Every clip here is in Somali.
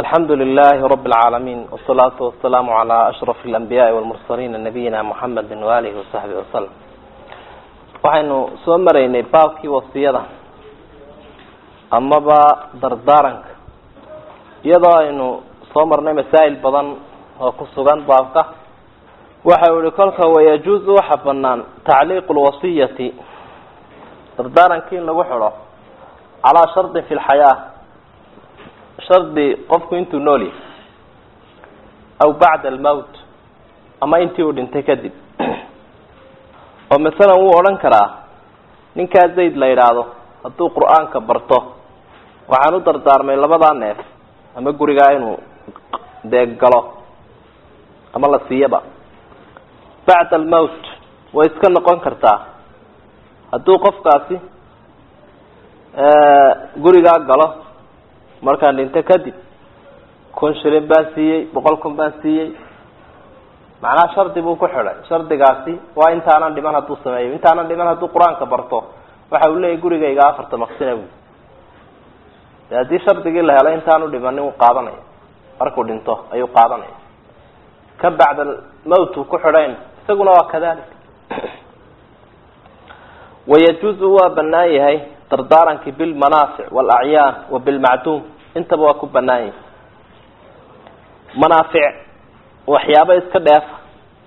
alxamdu lilahi rab اlcaalamiin wsalaatu wasalaamu calaa ashraf اlanbiyaai walmursaliina nabiyina muxamedi waalihi wasaxbihi wasalam waxaynu soo maraynay baabkii wasiyada amaba dardaaranka iyadoo aynu soo marnay masaa'il badan oo ku sugan baabka waxa uu yihi kolka wayajuuzu waxa banaan tacliiqu lwasiyati dardaarankii in lagu xidho calaa shardin fi lxayaa shardi qofku intuu nool yahay aw bacda almowt ama intii uu dhintay kadib oo masalan wuu odhan karaa ninkaa zayd la yidhaahdo hadduu qur-aanka barto waxaan u dardaarmay labadaa neef ama gurigaa inuu dee galo ama la siiyaba bacda almowt way iska noqon kartaa hadduu qofkaasi gurigaa galo markaan dhinto kadib kun shilin baan siiyey boqol kun baan siiyey macnaha shardi buu ku xidhay shardigaasi waa intaanan dhiman hadduu sameeyo intaanan dhiman hadduu qur-aanka barto waxa uu leeyahy gurigayga afarta maqsina bu de haddii shardigii la helo intaanu dhimanin uu qaadanaya markuu dhinto ayuu qaadanaya ka bacda mowt uu ku xidhayn isaguna waa kadalik wayajuuzu waa banaan yahay dardaarankii bilmanaafic walacyaan wa bilmacduum intaba waa ku banaan yahay manaafic waxyaabo iska dheefa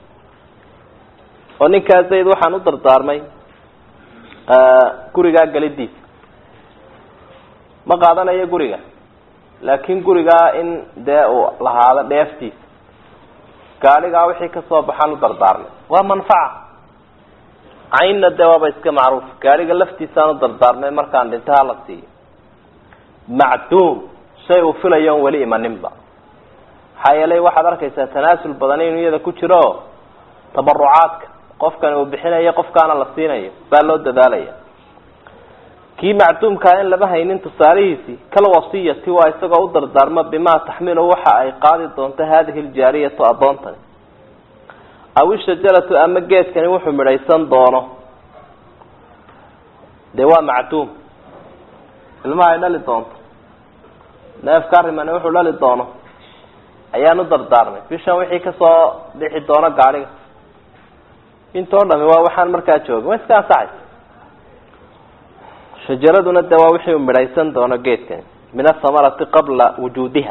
oo ninkaa zayd waxaan u dardaarmay gurigaa gelidiisa ma qaadanayo guriga laakin gurigaa in dee uu lahaado dheeftiisa gaaligaa wixii kasoo baxaan u dardaarmay waa manfaca caynna dee waaba iska macruuf gaariga laftiisaan u dardaarmay markaan dhinto hala siiyo macduum shay uu filayo on weli imaninba maxaa yeelay waxaad arkaysaa tanaasul badan inuu iyada ku jiro o tabarucaadka qofkani uu bixinayo qofkaana la siinayo baa loo dadaalaya kii macduumkaa in lama haynin tusaalihiisii kal wasiyati waa isagoo u dardaarmo bimaa taxmilu waxa ay qaadi doonto hadihi ljaariyatu addoontani aw ishajaratu ama geedkani wuxuu midhaysan doono dee waa macduum ilmaha ay dhali doonto neefka arrimani wuxuu dhali doono ayaan u dardaarmay bishan wixii kasoo bixi doono gaadhiga intoo dhami waa waxaan markaa joogin way iska ansaxaysa shajaraduna dee waa wixii uu midhaysan doono geedkani min athamarati qabla wujuudiha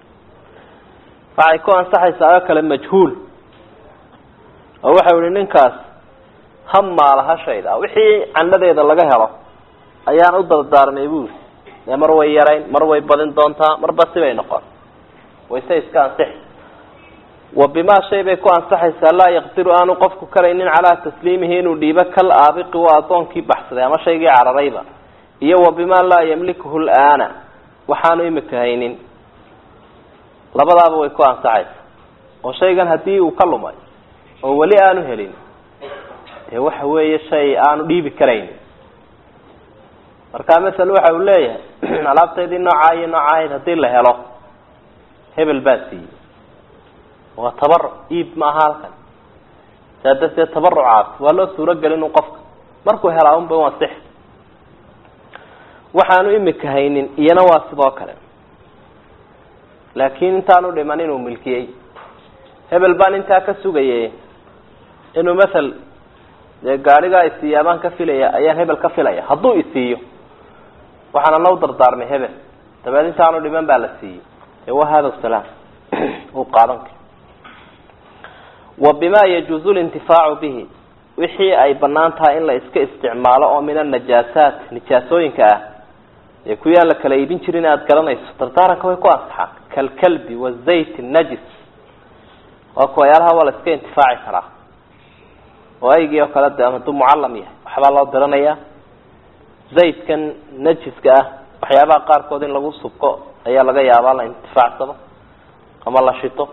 waxay ku ansaxaysaa oo kale majhuul oo waxau yihi ninkaas ha maala hashayda wixii candhadeeda laga helo ayaan u dardaarmay buuri dee mar way yarayn mar way badin doontaa marba sibay noqon wayse iska ansixi wa bimaa shay bay ku ansaxaysaa laa yaqdiru aanu qofku karaynin calaa tasliimihi inuu dhiibo kal aabiqi waa addoonkii baxsaday ama shaygii cararayba iyo wa bimaa laa yamlikuhu laana waxaanu imika haynin labadaaba way ku ansaxaysaa oo shaygan haddii uu ka lumay oo weli aanu helin dee waxa weeye shay aanu dhiibi karayn marka masel waxa uu leeyahay alaabtaydii noocaa iyo nooca ahayd haddii la helo hebel baa siiyey waa tabaruc iib ma aha halkan saa darteed tabarucaas waa loo suurogelin u qofka markuu helaa unba waa six waxaanu imika haynin iyana waa sidoo kale laakiin intaanu dhiman inuu milkiyey hebel baan intaa ka sugayay inuu mathal dee gaadhigaa isiiya baan ka filaya ayaan hebel ka filaya hadduu isiiyo waxaana nau dardaarmay hebel dabeed intaanu dhiman baa la siiyey ee wa hada salaam uu qaadan karo wa bima yajuuzu lintifaacu bihi wixii ay banaan tahay in la iska isticmaalo oo min anajaasaat nijaasooyinka ah ee kuyaan la kala iibin jirin aada garanayso dardaaranka way ku ansaxaan kalkalbi wazayt najis waa kuwayaalaha waa la iska intifaaci karaa oo aygii oo kale de hadduu mucallam yahay waxbaa loo diranayaa zaydkan najiska ah waxyaabaha qaarkood in lagu subko ayaa laga yaabaa la intifaacsado ama la shito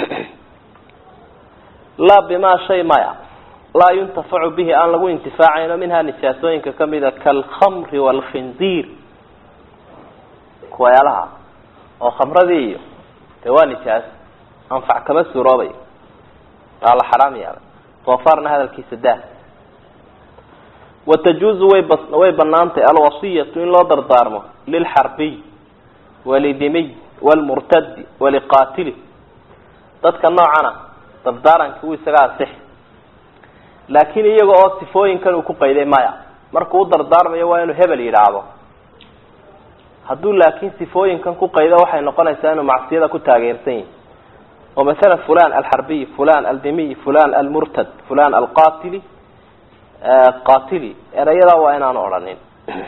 laa bimaa shay maya laa yuntafacu bihi aan lagu intifaacayno minhaa nijaasooyinka kamida kaalkhamri waalkhinziir kuwayaalaha oo khamradii iyo dee waa nijaas anfac kama suuroobayo waa la xaraam yaabay doofaarna hadalkiisa daa watajuuzu way bas way banaantay alwasiyatu in loo dardaarmo lilxarbiy walidimiy walmurtadi waliqaatili dadka noocana dardaaranki wuu isaga ansixi laakiin iyaga oo sifooyinkan uu ku qayday maya markuu u dardaarmayo waa inuu hebel yidhaahdo hadduu laakiin sifooyinkan ku qaydo waxay noqonaysaa inuu macsiyada ku taageersan yihi oo masalan fulan alxarbiy fulan aldimiy fulan almurtad fulan alqatili qatili erayadaa waa inaanu odhanin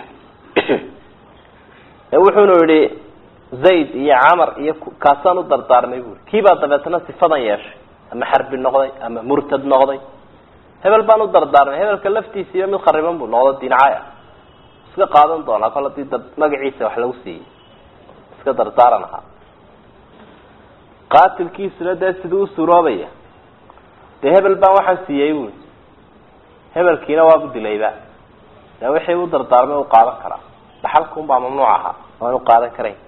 wuxuunu yihi zayd iyo camar iyo kaasaan u dardaarmay buri kiibaa dabeetna sifadan yeeshay ama xarbi noqday ama murtad noqday hebel baan u dardaarmay hebelka laftiisiiba mid khariban buu noqdo diincaaya iska qaadan doonaa kol hadii magaciisa wax lagu siiyey iska dardaaran ahaa qaatilkiisuna dee siduu usuroobaya dee hebel baan waxaan siiyey bui hebelkiina waabu dilayba dee wixii u dardaarmay u qaadan karaa dhaxalka unbaa mamnuuc ahaa waan u qaadan karayn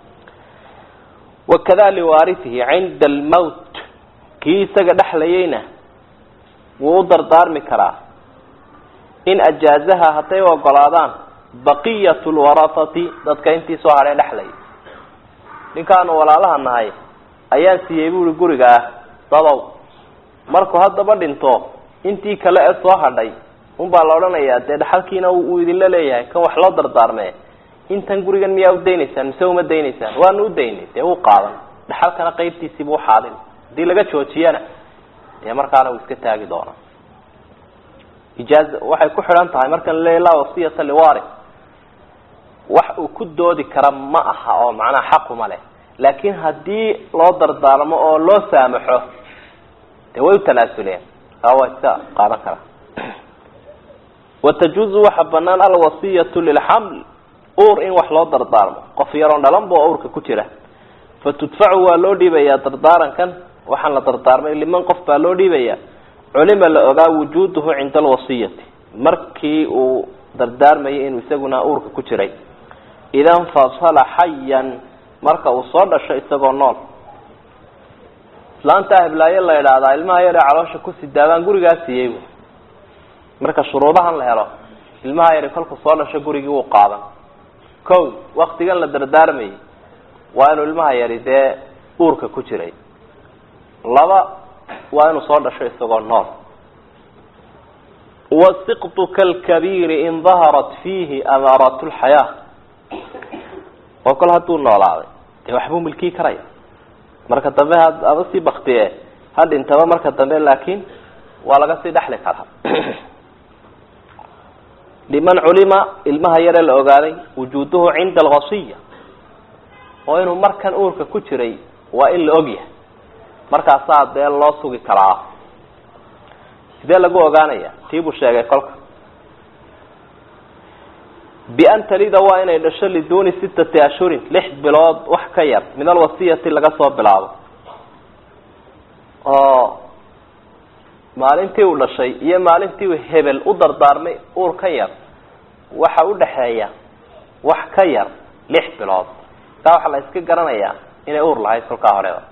wakada liwaarihihi cinda almowt kii isaga dhexlayeyna wuu u dardaarmi karaa in ajaazaha hadday ogolaadaan baqiyat lwarahati dadka intii soo hadhee dhexlay ninkaanu walaalaha nahay ayaan siiyey buuri guriga ah dadow markuu haddaba dhinto intii kale ee soo hadhay unbaa la odhanayaa dee dhaxalkiina uu idinla leeyahay kan wax loo dardaarme intan gurigan miyaa udaynaysaan mise uma daynaysaan waanu udaynay dee uu qaadan dhaxalkana qaybtiisiibu uxaadin haddii laga joojiyana dee markaana uu iska taagi doonaa ijaaza waxay ku xidhan tahay markan laleeya laa wasiyata liwari wax uu ku doodi kara ma aha oo macnaha xaquma leh laakiin haddii loo dardaarmo oo loo saamaxo dee way u tanaasuleen waa iska qaadan karaa watajuuzu waxa banaan alwasiyatu lilxaml uur in wax loo dardaarmo qof yaroon dhalanba oo uurka ku jira fatudfacu waa loo dhiibayaa dardaarankan waxaan la dardaarmay liman qof baa loo dhiibaya culima la ogaa wujuuduhu cinda alwasiyati markii uu dardaarmayay inuu isaguna uurka ku jiray ida infasala xayan marka uu soo dhasho isagoo nool islaanta heblaayo la idhaahdaa ilmaha yar ee caloosha ku sidaabaan gurigaa siiyey bu marka shuruudahan la helo ilmaha yari kolku soo dhasho gurigii wuu qaadan ko waktigan la dardaarmayay waa inuu ilmaha yari dee uurka ku jiray laba waa inuu soo dhasho isagoo nool wasiqtu kalkabiiri in daharat fiihi amaaraat lxayaa oo kol hadduu noolaaday dee waxbuu milkii karaya marka dambe haba sii baktiye ha dhintaba marka dambe laakiin waa laga sii dhexli karaa liman culima ilmaha yare la ogaaday wujuuduhu cinda alwasiya oo inuu markan uurka ku jiray waa in la ogyahay markaasaa dee loo sugi karaa sidee lagu ogaanaya tii buu sheegay kolka bian talida waa inay dhasho liduuni sittati ashhurin lix bilood wax ka yar min alwasiyati laga soo bilaabo oo maalintii uu dhashay iyo maalintii uu hebel u dardaarmay uur ka yar waxa udhaxeeya wax ka yar lix bilood taa waxaa la iska garanayaa inay uur lahayd kolkaa horeba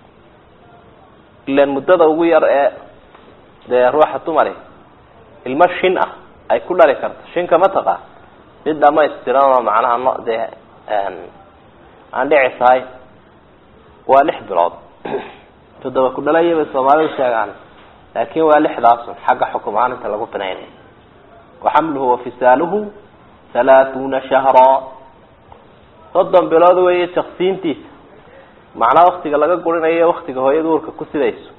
ilan muddada ugu yar ee dee ruuxa dumari ilmo shin ah ay ku dhali karto shinka ma taqaan mid dhamaystiran oo macnaha no dee aan dhici tahay waa lix bilood toddoba ku dhalaya bay soomaalidu sheegaan laakin waa lixdaasun xagga xukum ahaan inta lagu binaynay waxamluhu wafisaaluhu halaathuna shahraa soddon bilood weeye jaksiintiisa macnaa waktiga laga gurinayo waktiga hooyada uurka ku sidayso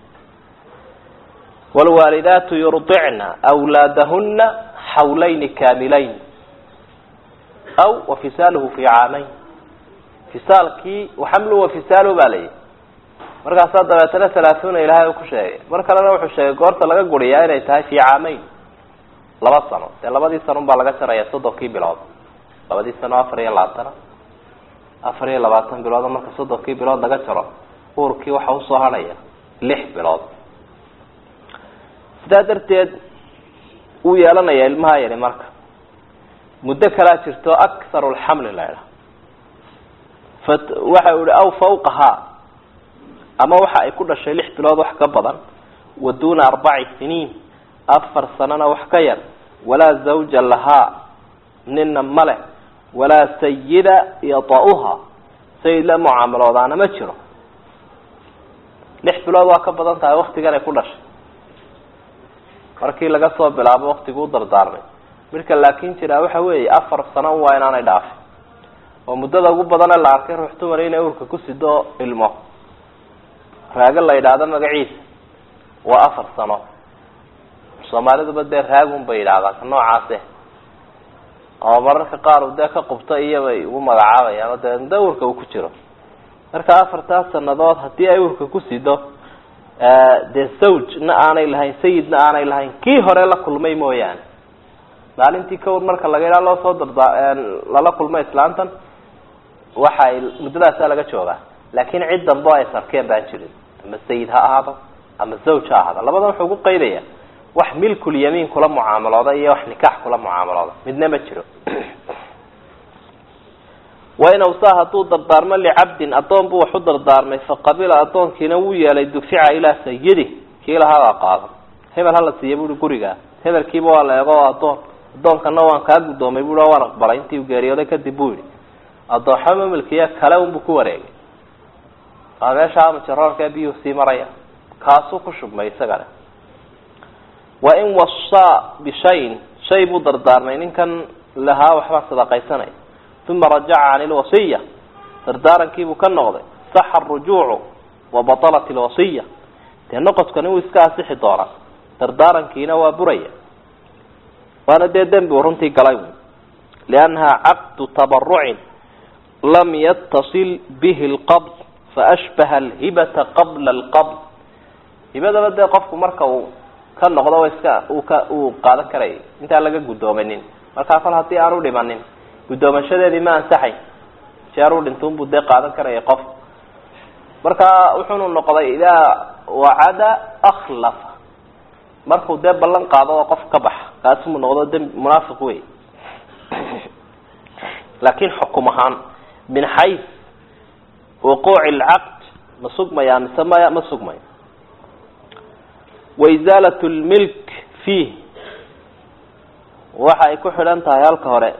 wlwaalidaatu yurdicna wlaadahuna xawlayni kaamilayn aw wafisaaluhu fi caamayn fisaalkii waxamluhu wafisaaluhu ba layihi markaasaa dabeetana halaathuna ilaahay ku sheegay mar kalena wuxuu sheegay goorta laga guriyaa inay tahay fi caamayn laba sano dee labadii sano baa laga jaraya soddonkii bilood labadii sano afar iyo labaatana afar iyo labaatan bilood marka soddonkii bilood laga jaro uurkii waxa usoo hadhaya lix bilood sidaa darteed wuu yeelanaya ilmaha yari marka muddo kalaa jirto akharu lxamli la idhaha fa waxa u ihi aw fawqahaa ama waxa ay ku dhashay lix bilood wax ka badan wa duuna arbaci siniin afar sanana wax ka yar walaa zawja lahaa nina ma leh walaa sayida yata-uha sayid la mucaamaloodaana ma jiro lix bilood waa ka badan tahay waktigan ay ku dhashay markii laga soo bilaabo waktiguu dardaarmay midka laakin jiraa waxa weeye afar sano waa inaanay dhaafin oo muddada ugu badane la arkay ruux dumar inay urka ku sido ilmo raago la yidhaahdo magaciisa waa afar sano soomaaliduba dee raagun bay yidhahdaan ka noocaase oo mararka qaar u dee ka qubto iyobay ugu magacaabayaan oo dee muddo urka uu ku jiro marka afartaas sanadood haddii ay urka ku sido dee zawjna aanay lahayn sayidna aanay lahayn kii hore la kulmay mooyaane maalintii kawr marka laga yidhaha loo soo dardaa lala kulmo islaantan waxay muddadaasaa laga joogaa laakin cid dambe ay sarkeen baan jirin ama sayid ha ahaado ama zawj ha ahaado labada wuxuu ku qaydaya wax milkul yamiin kula mucaamalooda iyo wax nikaax kula mucaamalooda midna ma jiro wain awsaa hadduu dardaarmo licabdin addoon buu wax u dardaarmay faqabila addoonkiina wuu yeelay dufica ilaa sayidi kii lahaabaa qaadan hebel hala siiya buui gurigaa hebelkiiba waa la eego o addoon addoonkana waan kaa guddoomay bui waan aqbalay intii u geeriyooday kadib buu yihi addoonxo mamilkiya kale unbuu ku wareegay waa meesha amajaroorka biyuhu sii maraya kaasuu ku shubmay isagana wain wasaa bishayin shay buu dardaarmay ninkan lahaa waxbaa sadaqaysanaya uma rajaca can ilwasiya dardaarankiibuu ka noqday saxa arujuucu wa batalat ilwasiya dee noqodkani wuu iska asixi doonaa dardaarankiina waa buraya waana dee dembi u runtii galay liannaha caqdu tabarucin lam yatasil bihi lqabd faashbaha alhibata qabla alqabd hibadaba dee qofku marka uu ka noqdo iska uu ka uu qaadan karayay intaan laga guddoomanin markaa kol haddii aanu dhimanin guddoomashadeedii ma ansaxay jeeruu dhintuunbuu dee qaadan karaya qof marka wuxuunu noqday idaa wacada akhlafa markuu dee ballan qaado oo qof ka baxa kaasumuu noqdo dembi munaafiq wey laakin xukum ahaan min xays wuquuci alcaqd ma sugmaya mise maya ma sugmayo waisaalat lmilk fiih waxa ay ku xidhan tahay halka hore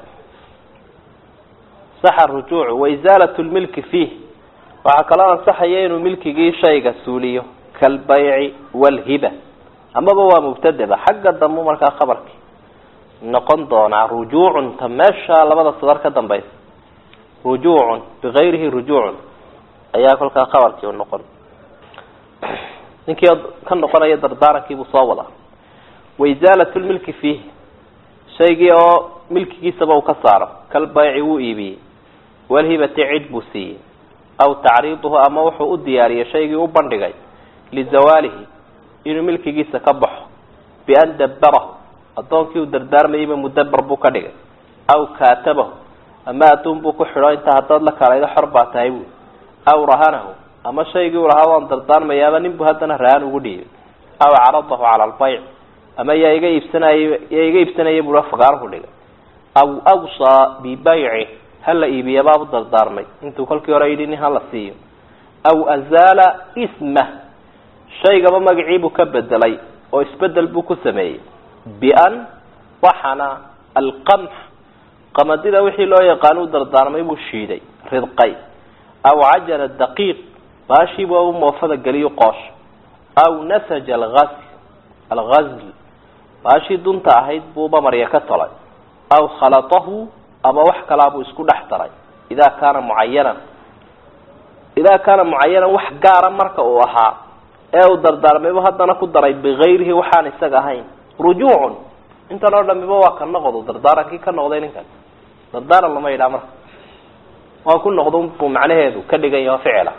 saxa rujuucu waisaalat lmilki fiih waxaa kaloo ansaxaya inuu milkigii shayga suuliyo kalbayci walhiba amaba waa mubtadeba xagga dambu markaa khabarkii noqon doonaa rujuucun ta meesha labada sadar ka dambaysa rujuucun bigayrihi rujuucun ayaa kolkaa khabarkii u noqon ninkii ka noqonaya dardaarankiibuu soo wadaa waisaalat lmilki fiih shaygii oo milkigiisaba uu ka saaro kalbayci wuu iibiyey walhibati cid buu siiyey aw tacriiduhu ama wuxuu u diyaariyey shaygii u bandhigay lizawaalihi inuu milkigiisa ka baxo bian dabbarahu addoonkii uu dardaarmayeyba mudabar buu ka dhigay aw kaatabahu ama adduun buu ku xidho intaa haddaad la kalaydo xor baa tahay buui aw rahanahu ama shaygii u lahaa waan dardaarmayaaba nin buu haddana rahan ugu dhiibay aw caradahu cala albayc ama yaa iga iibsanay yaa iga iibsanaya bua fagaaruhu dhigay aw awsaa bibayci hala iibiyabaabu dardaarmay intuu kolkii hore yidhi nin hala siiyo aw azaala ismah shaygaba magaciibuu ka bedelay oo isbedel buu ku sameeyey bian waxana alqamx qamadida wixii loo yaqaano u dardaarmay buu shiiday ridqay aw cajala daqiiq baashiiba u moofada geliyo qoosh aw nasaja algasl algazl baashii dunta ahayd buuba marya ka tolay aw khalatahu ama wax kalaabuu isku dhex daray idaa kaana mucayanan idaa kaana mucayanan wax gaara marka uu ahaa ee uu dardaarmaybu haddana ku daray bigayrihi waxaan isaga ahayn rujuucun intan oo dhamiba waa ka noqdo dardaarankii ka noqday ninkan dardaaran lama yidhaha marka waan ku noqda buu macnaheedu ka dhigan yaho ficila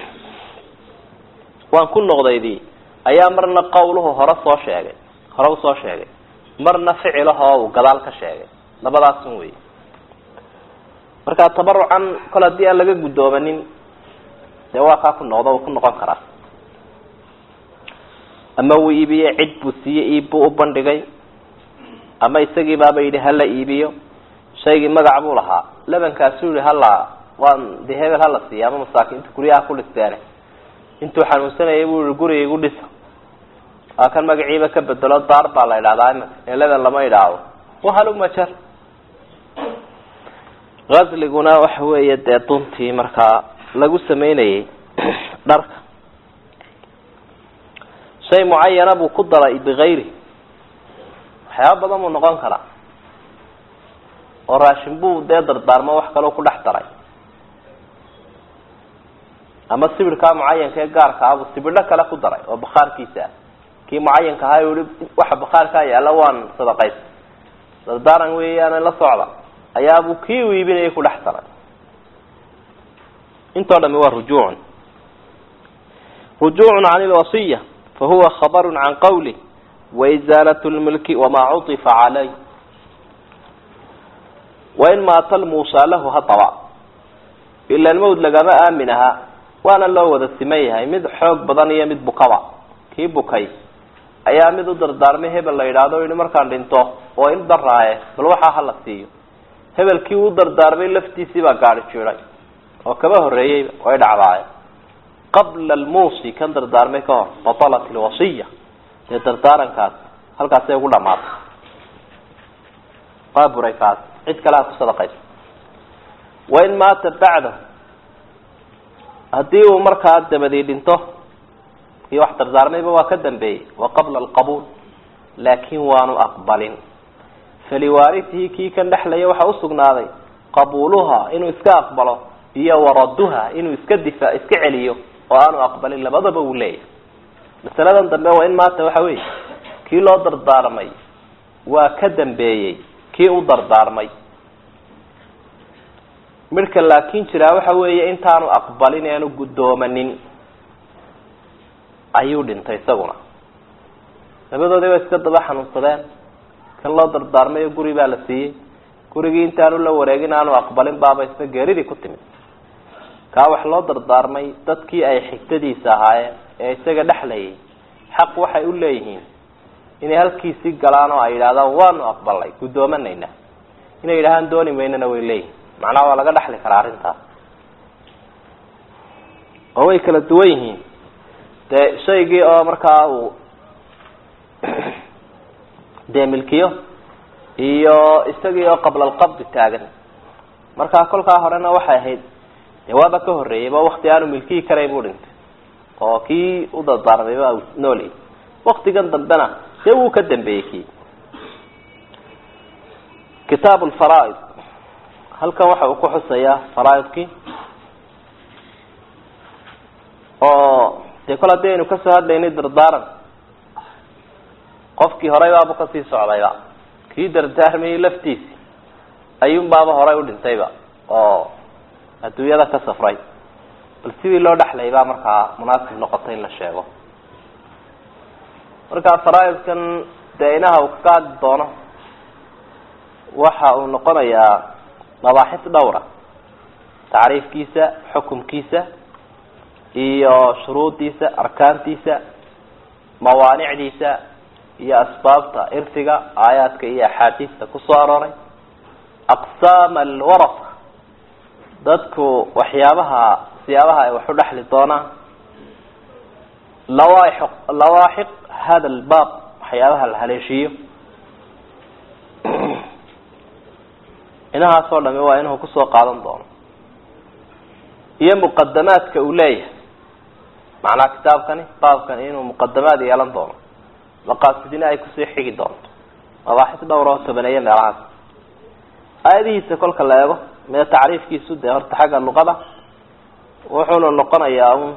waan ku noqdaydii ayaa marna qawluhu hore soo sheegay hore usoo sheegay marna ficilahoo uu gadaal ka sheegay labadaasun wey marka tabarucan kol haddii aan laga guddoomanin dee waa kaa ku noqdo uu ku noqon karaa ama uu iibiyey cid buu siiyey iib buu u bandhigay ama isagii baaba yidhi hala iibiyo shaygii magac buu lahaa labankaasuu yihi hala waan de hebel hala siiya ama masaakiinta guryaha ku dhisteene intuu xanuunsanayay buu yihi guriga igu dhisa waa kan magaciiba ka bedelo daar baa la idhahdaa imika ee laban lama idhaahdo wahalumajar gasliguna waxa weeye dee duntii markaa lagu sameynayay dharka shay mucayana buu ku daray bikayri waxyaaba badan buu noqon karaa oo raashin buu dee dardaarmo wax kaloo ku dhex daray ama sibirkaa mucayanka ee gaarka ah buu sibidho kale ku daray oo bakhaarkiisa ah kii mucayanka ahaa yihi waxa bakhaarkaa yaalla waan sadaqaysa dardaaran weeyaan la socda ayaabuu kii u iibinayay ku dhex daray intoo dhami waa rujuucun rujuucun can ilwasiya fahuwa khabaru can qawli waizaalat lmilki wamaa cuطifa calay wain maata lmuusaa lahu hadaba ilan mawd lagama aamin ahaa waana loo wada siman yahay mid xoog badan iyo mid bukaba kii bukay ayaa mid u dardaarmay hebel la yidhaahdo yihi markaan dhinto oo in daraaye bal waxaa hala siiyo hebelkii uu dardaarmay laftiisii baa gaadi jiray oo kaba horreeyeyba way dhacdaaye qabla almuusi kan dardaarmay ka hor batalat ilwasiya dee dardaarankaas halkaasay ugu dhamaatay waa buray kaas cid kale ha ku sadaqaysa wain maata bacdahu haddii uu markaa dabadii dhinto kii wax dardaarmayba waa ka dambeeyey wa qabla alqabuul laakin waanu aqbalin faliwaaritihi kii kan dhexlaya waxaa usugnaaday qabuuluha inuu iska aqbalo iyo waraduha inuu iska difa iska celiyo oo aanu aqbalin labadaba uu leeyahay masaladan dambe waa in maanta waxa weeye kii loo dardaarmay waa ka dambeeyey kii u dardaarmay midhka laakin jiraa waxa weeye intaanu aqbalin aanu guddoomanin ayuu dhintay isaguna labadoodii way iska daba xanuunsadeen kan loo dardaarmayo guri baa la siiyey gurigii intaanu la wareegin aanu aqbalin baaba isna geeridii ku timid kaa wax loo dardaarmay dadkii ay xigtadiisa ahaayeen ee isaga dhexlayay xaq waxay u leeyihiin inay halkiisii galaan oo ay yidhahdaan waanu aqbalnay guddoomanayna inay yidhahaan dooni maynana way leeyihin macnaha waa laga dhexli karaa arrintaas oo way kala duwan yihiin dee shaygii oo markaa uu dee milkiyo iyo isagii oo qabla alqabdi taagan markaa kolkaa horena waxay ahayd dee waaba ka horreeyeyba wakti aanu milkiyi karayn buu dhintay oo kii u dardaarmayba nooli waktigan dambena dee wuu ka dambeeyey kii kitaab lfaraaid halkan waxa uu ku xusayaa faraaidkii oo dee kol haddii aynu kasoo hadlaynay dardaaran qofkii horey baaba kasii socdayba kii dardaarmayay laftiisi ayuun baaba horay u dhintayba oo adduunyada ka safray bal sidii loo dhexlay baa markaa munaasib noqotay in la sheego marka faraaidkan dee inaha uu kaga hadli doono waxa uu noqonayaa mabaaxis dhowra tacriifkiisa xukumkiisa iyo shuruudiisa arkaantiisa mawaanicdiisa iyo asbaabta irsiga aayaadka iyo axaadiista kusoo arooray aqsaam alwarasa dadku waxyaabaha siyaabaha ay wax u dhexli doonaan lawaaix lawaaxiq hada albaab waxyaabaha la haleeshiiyo inahaasoo dhami waa inuu kusoo qaadan doono iyo muqadamaadka uu leeyahay macnaha kitaabkani baabkani inuu muqadamaad yeelan doono maqaasidina ay kusii xigi doonto mabaaxis dhowr oo tobaneeya meelahaas aayadihiisa kolka la eego mee tacriifkiisu dee horta xagga luqada wuxuuna noqonayaa un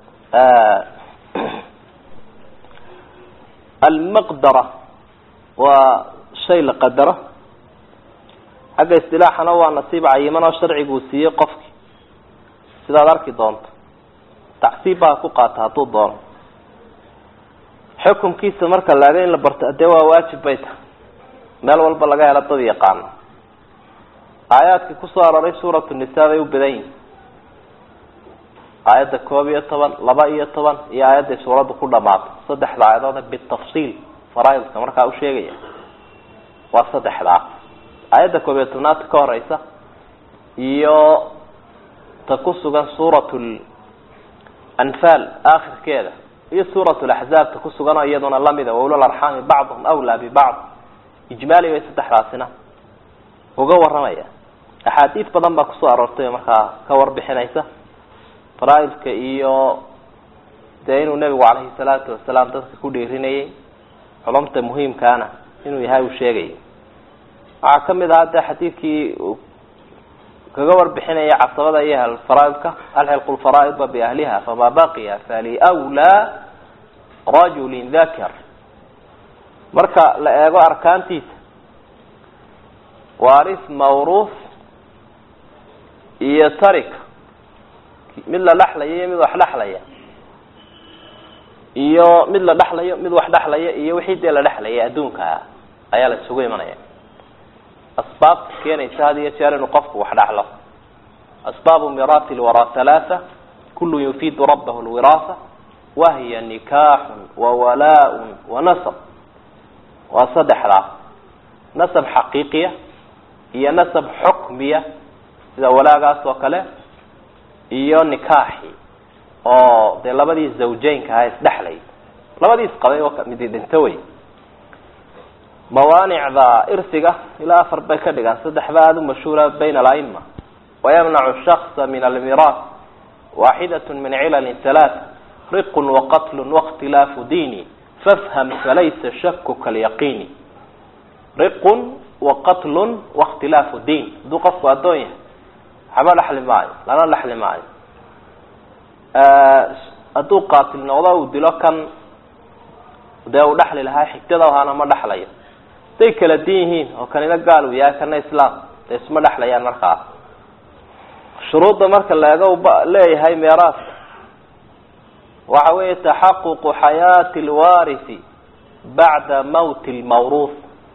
almaqdara waa shay la qadaro xagga istilaaxana waa nasiib cayiman oo sharciguu siiyey qofki sidaad arki doonto tacsiib baa ku qaata hadduu doono xukumkiisa marka laaga in la barto dee waa waajib bay tahay meel walba laga helo dad yaqaano aayaadkii kusoo aroray suuratu nisa bay u badan yihin aayadda koob iyo toban laba iyo toban iyo aayadday suuraddu ku dhamaato saddexda aayadood bitafsiil faraaidka markaa u sheegaya waa saddexdaa aayadda koob iyo tobnaadka ka horeysa iyo ta ku sugan suurat anfaal aakhirkeeda iyo suurat laxzaab ta ku sugan oo iyaduna lamida waulal arxaami bacduhum awlaa bibacd ijmaali bay saddexdaasina uga waramaya axaadiis badan baa kusoo aroortay markaa ka warbixinaysa faraaidka iyo dee inuu nebigu calayhi salaatu wasalaam dadka ku dhiirinayay culumta muhiimkaana inuu yahay uu sheegayay waxaa kamid ahaa dee xadiidkii uu kaga warbixinaya casabada iyo ahlfaraaidka alxilqu lfaraaida biahliha famaa baqiya faliwlaa rajulin dakar marka la eego arkaantiisa waaris mawruuf iyo tarik mid la dhexlaya iyo mid wax dhexlaya iyo mid la dhexlayo mid wax dhexlaya iyo wixii dee la dhexlayay adduunkaa ayaa la isugu imanaya asbaabta keenaysa had iyo jeer inuu qofku wax dhexlo asbaabu miraati lwaraa halaatha kullu yufiidu rabbahu lwiraasa wahiya nikaaxun wawalaa-un wanasab waa saddexdaa nasab xaqiiqiya iyo nasab xukmiya sida walaagaas oo kale iyo nikaaxi oo dee labadii zawjeynka aha isdhexlay labadii isqabay oo midi dhinto wey mawaanicda irsiga ilaa afar bay ka dhigaan saddexba aada u mashhuura bayna alaima wayamnacu shaksa min almiraas waaxidat min cilali halaat riqun waqatlu waاkhtilaafu diini fafham falaysa shaku kalyaqiini riqun waqatlun waاkhtilaafu diin hadduu qofku addoon yahay waxba dhexli maayo lana dhexli maayo hadduu qaatil noqdo uu dilo kan dee uu dhexli lahaa xigtada ahaana ma dhexlayo haday kala din yihiin oo kanina gaal uu yahay kana islaam dee isma dhexlayaan markaa shuruudda marka laega leeyahay meeraaska waxa weeye taxaququ xayaati lwarisi bacda mawti lmawruuf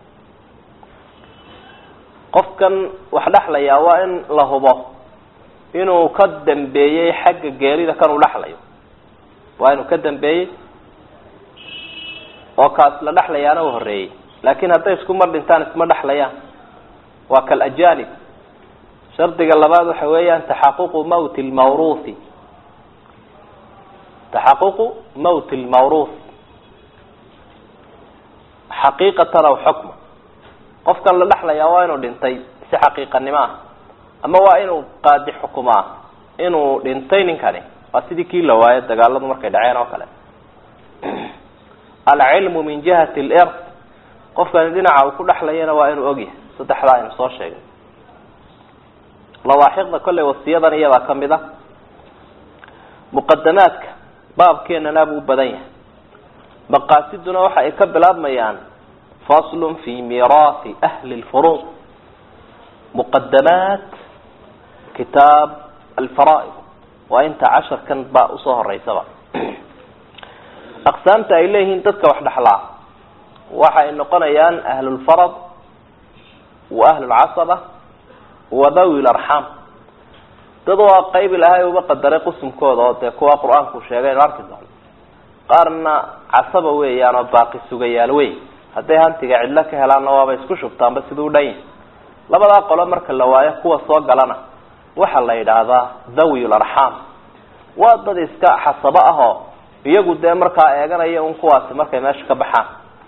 qofkan wax dhexlayaa waa in la hubo inuu ka dambeeyey xagga geerida kan uu dhexlayo waa inuu ka dambeeyey oo kaas la dhexlayaana u horeeyey laakin hadday isku mar dhintaan isma dhexlayaan waa kal ajanib shardiga labaad waxa weeyaan taxaququ mawti lmawruuthi taxaququ mawti lmawruuth xaqiiqatan aw xukma qofkan la dhexlayaa waa inuu dhintay si xaqiiqanimo ah ama waa inuu qaadi xukumaa inuu dhintay ninkani waa sidii kii la waayo dagaaladu markay dhaceen oo kale alcilmu min jihati lir qofkani dhinaca uu ku dhexlayana waa inuu ogyahay saddexdaa aynu soo sheegay lawaaxiqda kolley wasiyadan iyadaa kamid a muqadamaadka baabkeenana buu u badan yahay maqaasiduna waxa ay ka bilaabmayaan faslun fi miraasi ahli lfuruud muqadamaat kitaab alfaraaid waa inta casharkan ba usoo horeysaba aqsaamta ay leeyihiin dadka wax dhexlaa waxa ay noqonayaan ahlulfarad wa ahlulcasaba wa dawi larxaam dad waa qayb ilaahay uba qadaray qusumkooda oo dee kuwa qur-aanku sheegay anu arki doono qaarna casaba weeyaan oo baaqi sugayaal wey hadday hantiga cidlo ka helaanna waaba isku shubtaanba siduu dhan yahay labadaa qolo marka la waayo kuwa soo galana waxaa la yidhaahdaa dhawi larxaam waa dad iska xasabo ahoo iyagu dee markaa eeganaya un kuwaasi markay meesha ka baxaan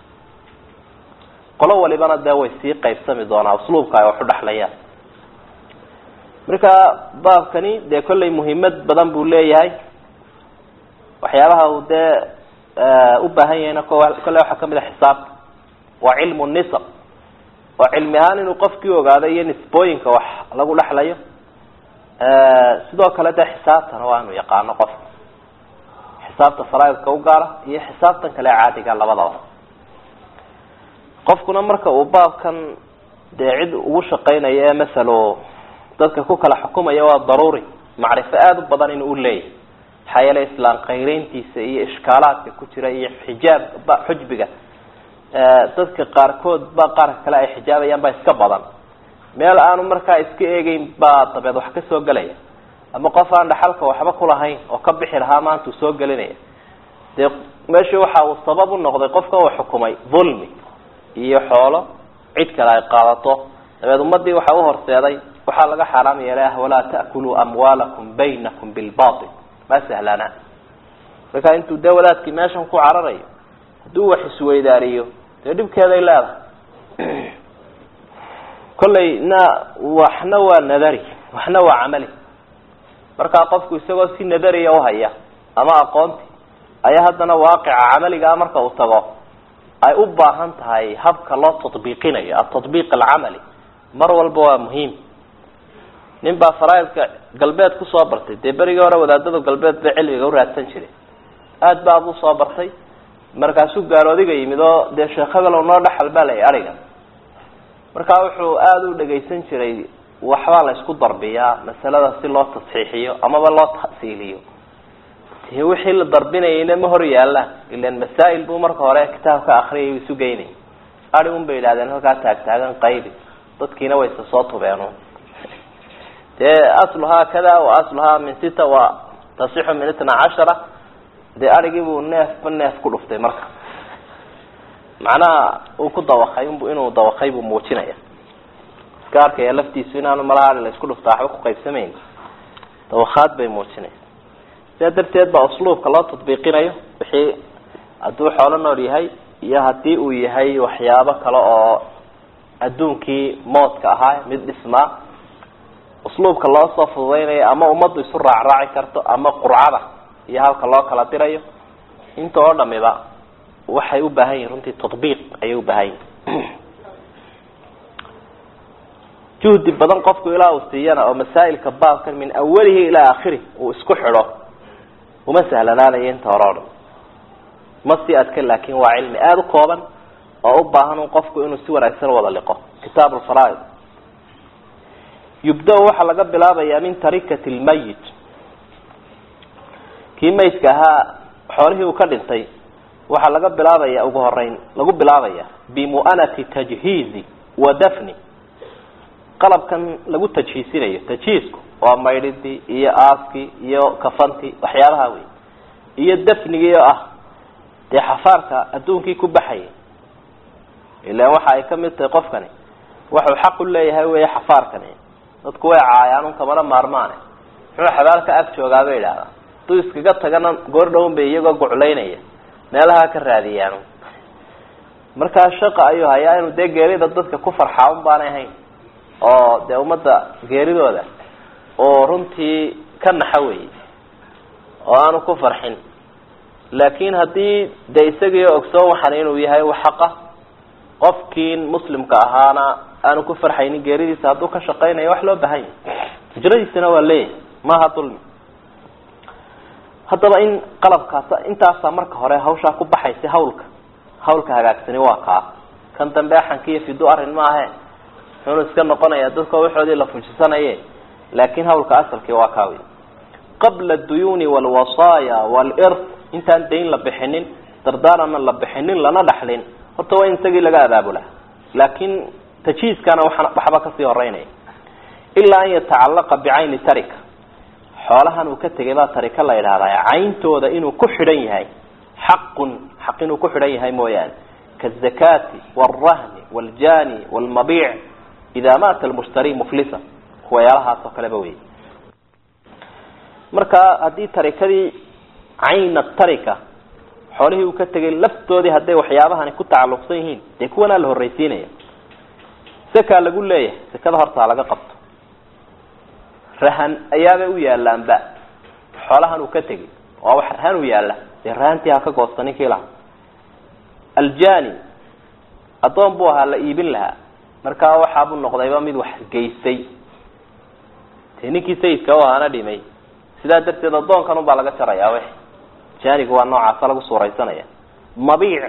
qolo walibana dee way sii qaybsami doonaa usluubka ay wax u dhexlayaan marka baabkani dee kollay muhiimad badan buu leeyahay waxyaabaha uu dee u baahan yahayna kolley waxaa kamid a xisaabta waa cilmu nisab oo cilmi ahaan inuu qofkii ogaado iyo nisbooyinka wax lagu dhexlayo sidoo kale dee xisaabtana waa inuu yaqaano qofka xisaabta faraaidka u gaara iyo xisaabtan kale caadiga labadaba qofkuna marka uu baabkan dee cid ugu shaqaynayo ee masalo dadka ku kala xukumaya waa daruuri macrifo aada u badan inuu uleeyahay maxaa yeele islaan qayreyntiisa iyo ishkaalaadka ku jira iyo xijaab ba xujbiga dadka qaarkood ba qaarka kale ay xijaabayaan baa iska badan meel aanu markaa iska eegeyn baa dabeed wax kasoo gelaya ama qof aan dhaxalka waxba kulahayn oo ka bixi lahaa maanta uu soo gelinaya dee meesha waxa uu sabab u noqday qofkan uu xukumay dhulmi iyo xoolo cid kale ay qaadato dabeed ummadii waxa uhorseeday waxaa laga xaaraam yeelay ah walaa ta'kuluu amwaalakum baynakum bilbatil ma sahlana marka intuu dee wadaadkii meeshan ku cararayo hadduu wax isweydaariyo dee dhibkeeday leedahay kollay na waxna waa nadari waxna waa camali markaa qofku isagoo si nadariya uhaya ama aqoonti ayaa haddana waaqica camaligaa marka uu tago ay u baahan tahay habka loo tatbiiqinayo atatbiiq alcamali mar walba waa muhiim nin baa faraaidka galbeed kusoo bartay dee berigii hore wadaadada galbeed bay cilmiga uraadsan jiray aada baa buu soo bartay markaasuu gaaloodiga yimid oo dee sheekh hebel noo dhexal baa lay ariga markaa wuxuu aada u dhagaysan jiray waxbaa la isku darbiyaa masalada si loo tasxiixiyo amaba loo tahsiiliyo de wixii la darbinayayna ma hor yaalaan ilan masaa'il buu marka hore kitaabka akriyay isu geynay adi un bay yidhahdeen halkaa taagtaagan qaybi dadkiina wayse soo tubeen dee asluhaa kada wa asluhaa min sita wa tasixu min itna cashara dee arigii buu neefba neef ku dhuftay marka macnaha uu ku dawakay inuu dawakay buu muujinaya iska arkaya laftiisu inaanu malaha ari la isku dhufta waxba kuqaybsamayn dawakaad bay muujinaysa sidaa darteed baa usluubka loo tatbiiqinayo wixii hadduu xoolo nool yahay iyo hadii uu yahay waxyaabo kale oo adduunkii moodka ahaa mid dhismaa usluubka loo soo fududeynayo ama ummaddu isu raacraaci karto ama qurcada iyo halka loo kala dirayo inta oo dhamiba waxay u baahan yihin runtii tatbiiq ayay u baahan yihin juhdi badan qofku ilaa uu siiyana oo masaa'ilka baabkan min awalihi ilaa aakhirih uu isku xidho uma sahlanaanayo inta hore o dhan ma sii adka laakin waa cilmi aada u kooban oo u baahan un qofku inuu si wanaagsan wada liqo kitaab alfaraaid yubda- waxaa laga bilaabayaa min tarikati lmayit kii maydka ahaa xoolihii uu ka dhintay waxaa laga bilaabaya ugu horeyn lagu bilaabaya bimu'anati tajhiizi wa dafni qalabkan lagu tajhiisinayo tajhiisku waa maydhidii iyo aaskii iyo kafantii waxyaabaha wey iyo dafnigii oo ah dee xafaarka adduunkii ku baxayay ilan waxa ay kamid tahay qofkani waxuu xaq u leeyahay wey xafaarkani dadku way caayaan un kamana maarmaane muxuu xabaal ka ag joogaa bay idhahdaa hadduu iskaga tagana goor dhown bay iyagoo guclaynaya meelaha ka raadiyaan markaa shaqa ayuu hayaa inuu dee geerida dadka ku farxaa un baanay ahayn oo dee ummadda geeridooda oo runtii ka naxa weeyey oo aanu ku farxin laakin haddii dee isagii ogsoon waxan inuu yahay xaqa qofkii muslimka ahaana aanu ku farxaynin geeridiisa hadduu ka shaqaynayo wax loo bahan yahay hijradiisana waa leeyahay maaha dulmi haddaba in qalabkaas intaasaa marka hore hawshaa ku baxaysa hawlka hawlka hagaagsani waa kaa kan dambe axankiiyo fidu arrin maahe muxuunu iska noqonaya dadka waxoodii la fujisanaye laakin hawlka asalkii waa kaa wey qabla duyuuni walwasaaya walirth intaan dayn la bixinin dardaarana la bixinin lana dhaxlin horta waa in isagii laga abaabula laakin tajhiiskana waa waxba kasii horeynaya ilaa an yatacalaqa bicayni tarika xoolahan uu ka tegay baa tarika la yidhahdaa cayntooda inuu ku xidhan yahay xaqun xaq inuu ku xidhan yahay mooyaane kaazakati walrahni waljani walmabiic ida maata almushtari muflisa kuwayaalahaas oo kaleba wey marka haddii tarikadii cayna tarika xoolihii uu ka tegay laftoodii hadday waxyaabahani ku tacalluqsan yihiin dee kuwanaa la horreysiinaya sakaa lagu leeyahay sakada hortaa laga qabto rahan ayaabay u yaalaanba xoolahan uu ka tegay waa wax rahan u yaala dee rahantii ha ka goosta ninkii lahaa aljani addoon buu ahaa la iibin lahaa markaa waxaabuu noqdayba mid wax geystay dee ninkii sayidka u ahaana dhimay sidaa darteed addoonkan un baa laga jarayaa w janiga waa noocaasa lagu suuraysanaya mabiic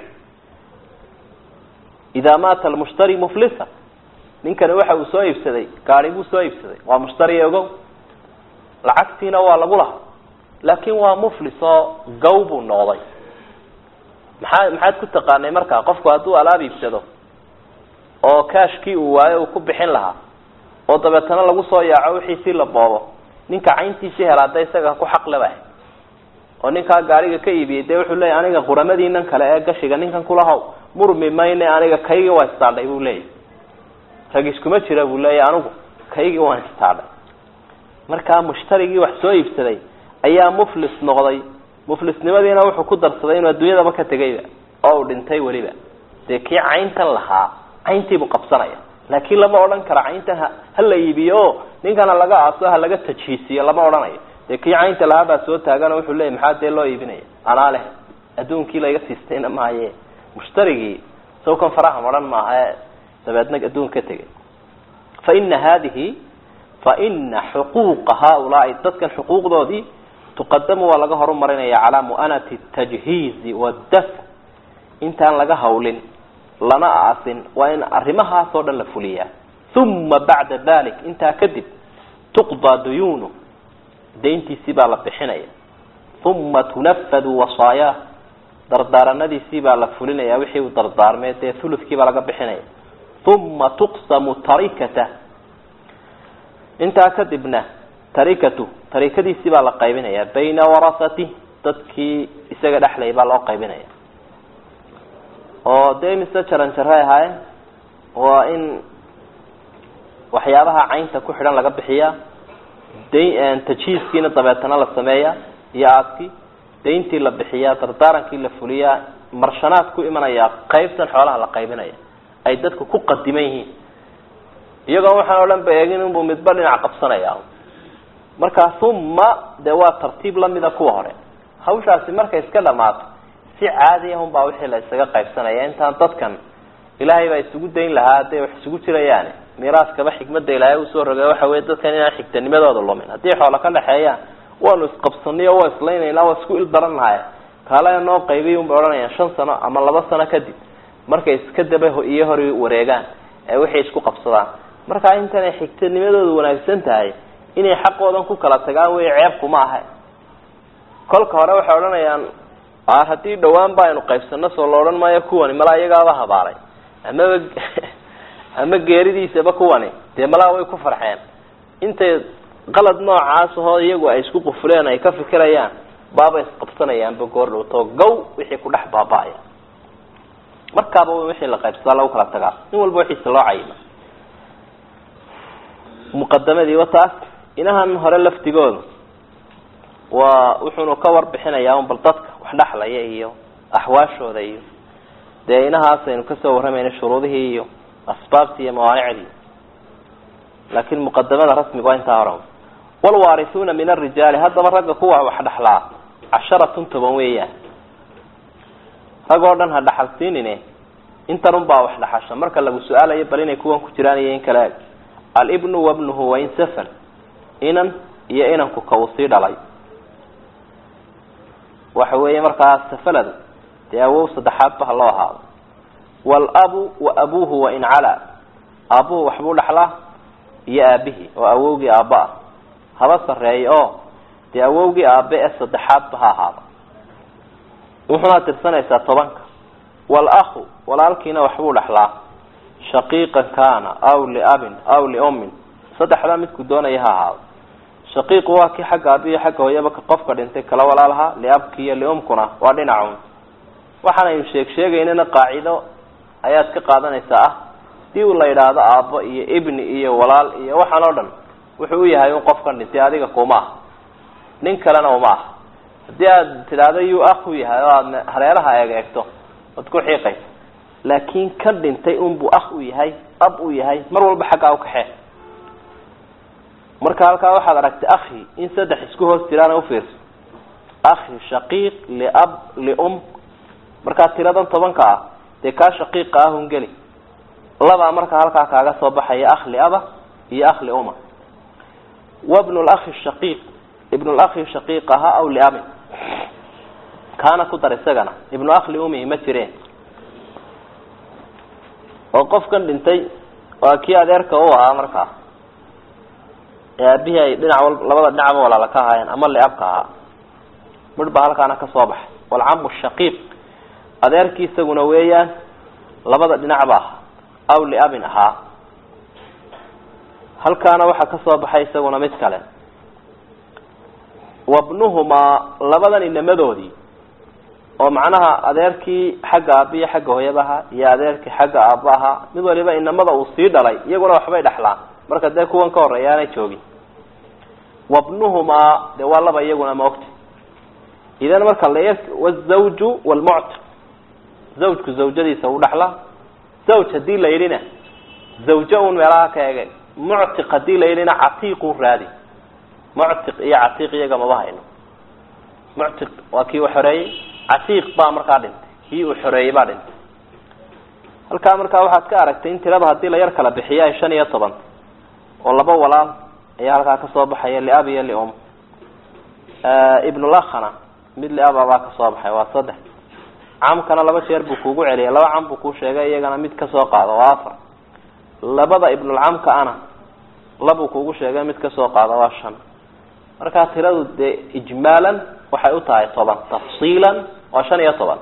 idaa maata almushtari muflisa ninkani waxa uu soo iibsaday gaari buu soo iibsaday waa mushtari ogow lacagtiina waa lagu lahaa laakin waa muflis oo gaw buu noqday maxaa maxaad ku taqaanay markaa qofku hadduu alaab iibsado oo kashkii uu waayo uu ku bixin lahaa oo dabeetana lagu soo yaaco wixiisii la boobo ninka cayntiisii helaa da isaga ku xaq leba oo ninkaa gaariga ka iibiyey dee wuxuu leeyahy aniga quramadiinan kale ee gashiga ninkan kulahaw murmi mayne aniga kaygii waa istaadhay buu leeyahy rag iskuma jira buu leeyahy anigu kaygii waan istaadhay markaa mushtarigii wax soo iibsaday ayaa muflis noqday muflisnimadiina wuxuu ku darsaday inuu adduunyadaba ka tegayba oo uu dhintay weliba dee kii cayntan lahaa cayntiibuu qabsanaya laakiin lama odhan karo cayntan ha ha la iibiyo o ninkana laga aaso ha laga tajhiisiyo lama odhanayo dee kii caynta lahaa baa soo taagano wuxuu leeyay maxaa dee loo iibinaya anaa leh adduunkii layga siistayna maaye mushtarigii sawkan faraha maran maaha ee dabeedna adduun ka tegay fa ina hadihi fa ina xuquuqa haaulaai dadkan xuquuqdoodii tuqadamu waa laga horumarinaya calaa mu'anati tajhiizi wadaf intaan laga hawlin lana aasin waa in arrimahaas oo dhan la fuliyaa uma bacda dalik intaa kadib tuqdaa duyuunu dayntiisii baa la bixinaya uma tunafadu wasaayaah dardaaranadiisii baa la fulinaya wixii uu dardaarmay dee huludkii baa laga bixinaya uma tuqsamu tarikata intaa kadibna tarikatu tarikadiisii baa la qaybinaya bayna warasati dadkii isaga dhexlay baa loo qaybinaya oo dee mise jaran jaray ahaayeen waa in waxyaabaha caynta ku xidhan laga bixiyaa da tajhiiskiina dabeetana la sameeyaa iyo aaskii dayntii la bixiyaa dardaarankii la fuliyaa marshanaad ku imanaya qaybtan xoolaha la qaybinaya ay dadku ku qadiman yihiin iyagoo waxaan o dhan ba eegin inbuu midba dhinac qabsanaya markaa uma dee waa tartiib lamida kuwa hore hawshaasi markay iska dhamaato si caadi ahun baa wixii la isaga qaybsanaya intaan dadkan ilaahay baa isugu dayn lahaa hadday wax isugu jirayaani miiraaskaba xikmada ilaahay usoo rogay waxa weye dadkan inaan xigtanimadooda lumin haddii xoola ka dhexeeyaan waanu isqabsanay o waa islaynayna waa isku il daran nahay kaala noo qaybiy unbay odhanayaan shan sano ama laba sano kadib markay iska daba iyo hor wareegaan ee waxay isku qabsadaan markaa intanay xigtanimadooda wanaagsan tahay inay xaqoodan ku kala tagaan wey ceebkuma aha kolka hore waxay odhanayaan haddii dhawaan ba aynu qaybsano soo la odhan maayo kuwani malaa iyagaaba habaaray amaba ama geeridiisaba kuwani dee malaa way ku farxeen intay qalad noocaas ahoo iyagu ay isku qufuleen ay ka fikirayaan baaba isqabsanayaanba goor dhowto gaw wixii ku dhex baaba-aya markaaba wixii la qaybsadaa lagu kala tagaa in walba wixiisa loo cayima muqadamadii wa taas inahan hore laftigooda waa wuxuunu ka warbixinayaa un bal dadka wax dhexlaya iyo axwaashooda iyo dee inahaas aynu kasoo warramayna shuruudihii iyo asbaabtii iyo mawaanicdii laakin muqadamada rasmiga waa intaa hore walwaarisuuna min arijaali haddaba ragga kuwa wax dhexlaa casharatun toban weeyaan rag oo dhan ha dhaxalsiinine intan un baa wax dhaxasha marka lagu su-aalayo bal inay kuwan ku jiraan iyo in kale eg alibnu wabnuhu wain safan inan iyo inanku ka uu sii dhalay waxa weeye markaa safaladu dee awow saddexaadba ha loo ahaado waalabu wa abuhu wain calaa aabuhu waxbuu dhexlaa iyo aabihii oo awowgii aabba ah haba sarreeya oo dee awowgii aabe ee saddexaadba ha ahaado wuxuuna tirsanaysaa tobanka waalahu walaalkiina waxbuu dhexlaa shaqiiqan kana aw liabin aw liummin saddexdaa midku doonaya ha ahaado shaqiiqu waa kii xagga aabiyo xagga hooyaba qofka dhintay kala walaalaha liabki iyo liumkuna waa dhinacun waxaanaynu sheeg sheegaynana qaacido ayaad ka qaadanaysaa ah hadii uu la yidhaahdo aabbo iyo ibni iyo walaal iyo waxaan oo dhan wuxuu u yahay un qofkan dhintay adiga kuma ah nin kalena uma ah haddii aad tidhaahdo yuu aku yahay oo aad hareeraha eeg eegto waad ku xiiqaysa laakin kan dhintay unbuu ah u yahay ab u yahay mar walba xaggaa ukaxee marka halkaa waxaad aragtay akhi in saddex isku hoos jiraana ufiirso akhi shaqiiq liab lium markaa tiradan tobanka ah dee kaa shaqiiqa ahun geli labaa markaa halkaa kaaga soo baxaya akh liaba iyo akh liuma wabnu lakhi shaqiiq ibnu lakhi shaqiiq ahaa aw liabin kaana ku dar isagana ibnu akh liumihi ma jireen oo qofkan dhintay waa kii adeerka u ahaa markaa ee aabihii ay dhinac wal labada dhinacba walaala ka ahaayeen ama liabka ahaa midh baa halkaana kasoo baxay walcamu shaqiiq adeerkii isaguna weeyaan labada dhinacba ahaa aw liabin ahaa halkaana waxaa kasoo baxay isaguna mid kale wabnuhumaa labadan inamadoodii oo macnaha adeerkii xagga aabiyo xagga hooyaba ahaa iyo adeerkii xagga aabba ahaa mid waliba inamada uu sii dhalay iyaguna waxbay dhexlaan marka dee kuwan ka horeeya aanay joogin wabnuhumaa dee waa laba iyaguna maogta idan marka la wazawju wlmuctiq zawjku zawjadiisa uu dhexlaa zawj hadii la yidhina zawjo un meelaha ka ege muctiq hadii la yidhina catiiqu raadi muctiq iyo catiiq iyaga maba hayno muctiq waa kii uu xoreeyey catiiq baa markaa dhintay kii uu xoreeyey baa dhintay halkaa markaa waxaad ka aragtay in tirada haddii la yar kala bixiyo ay shan iyo toban oo laba walaal ayaa halkaa kasoo baxaya liab iyo lium ibnulakhana mid liaba baa kasoo baxay waa saddex camkana laba jeer buu kuugu celiyay laba cam buu kuu sheegay iyagana mid kasoo qaado waa afar labada ibnulcamka ana labuu kuugu sheegay mid kasoo qaado waa shan markaa tiradu dee ijmaalan waxay u tahay toban tafsiilan waa shan iyo toban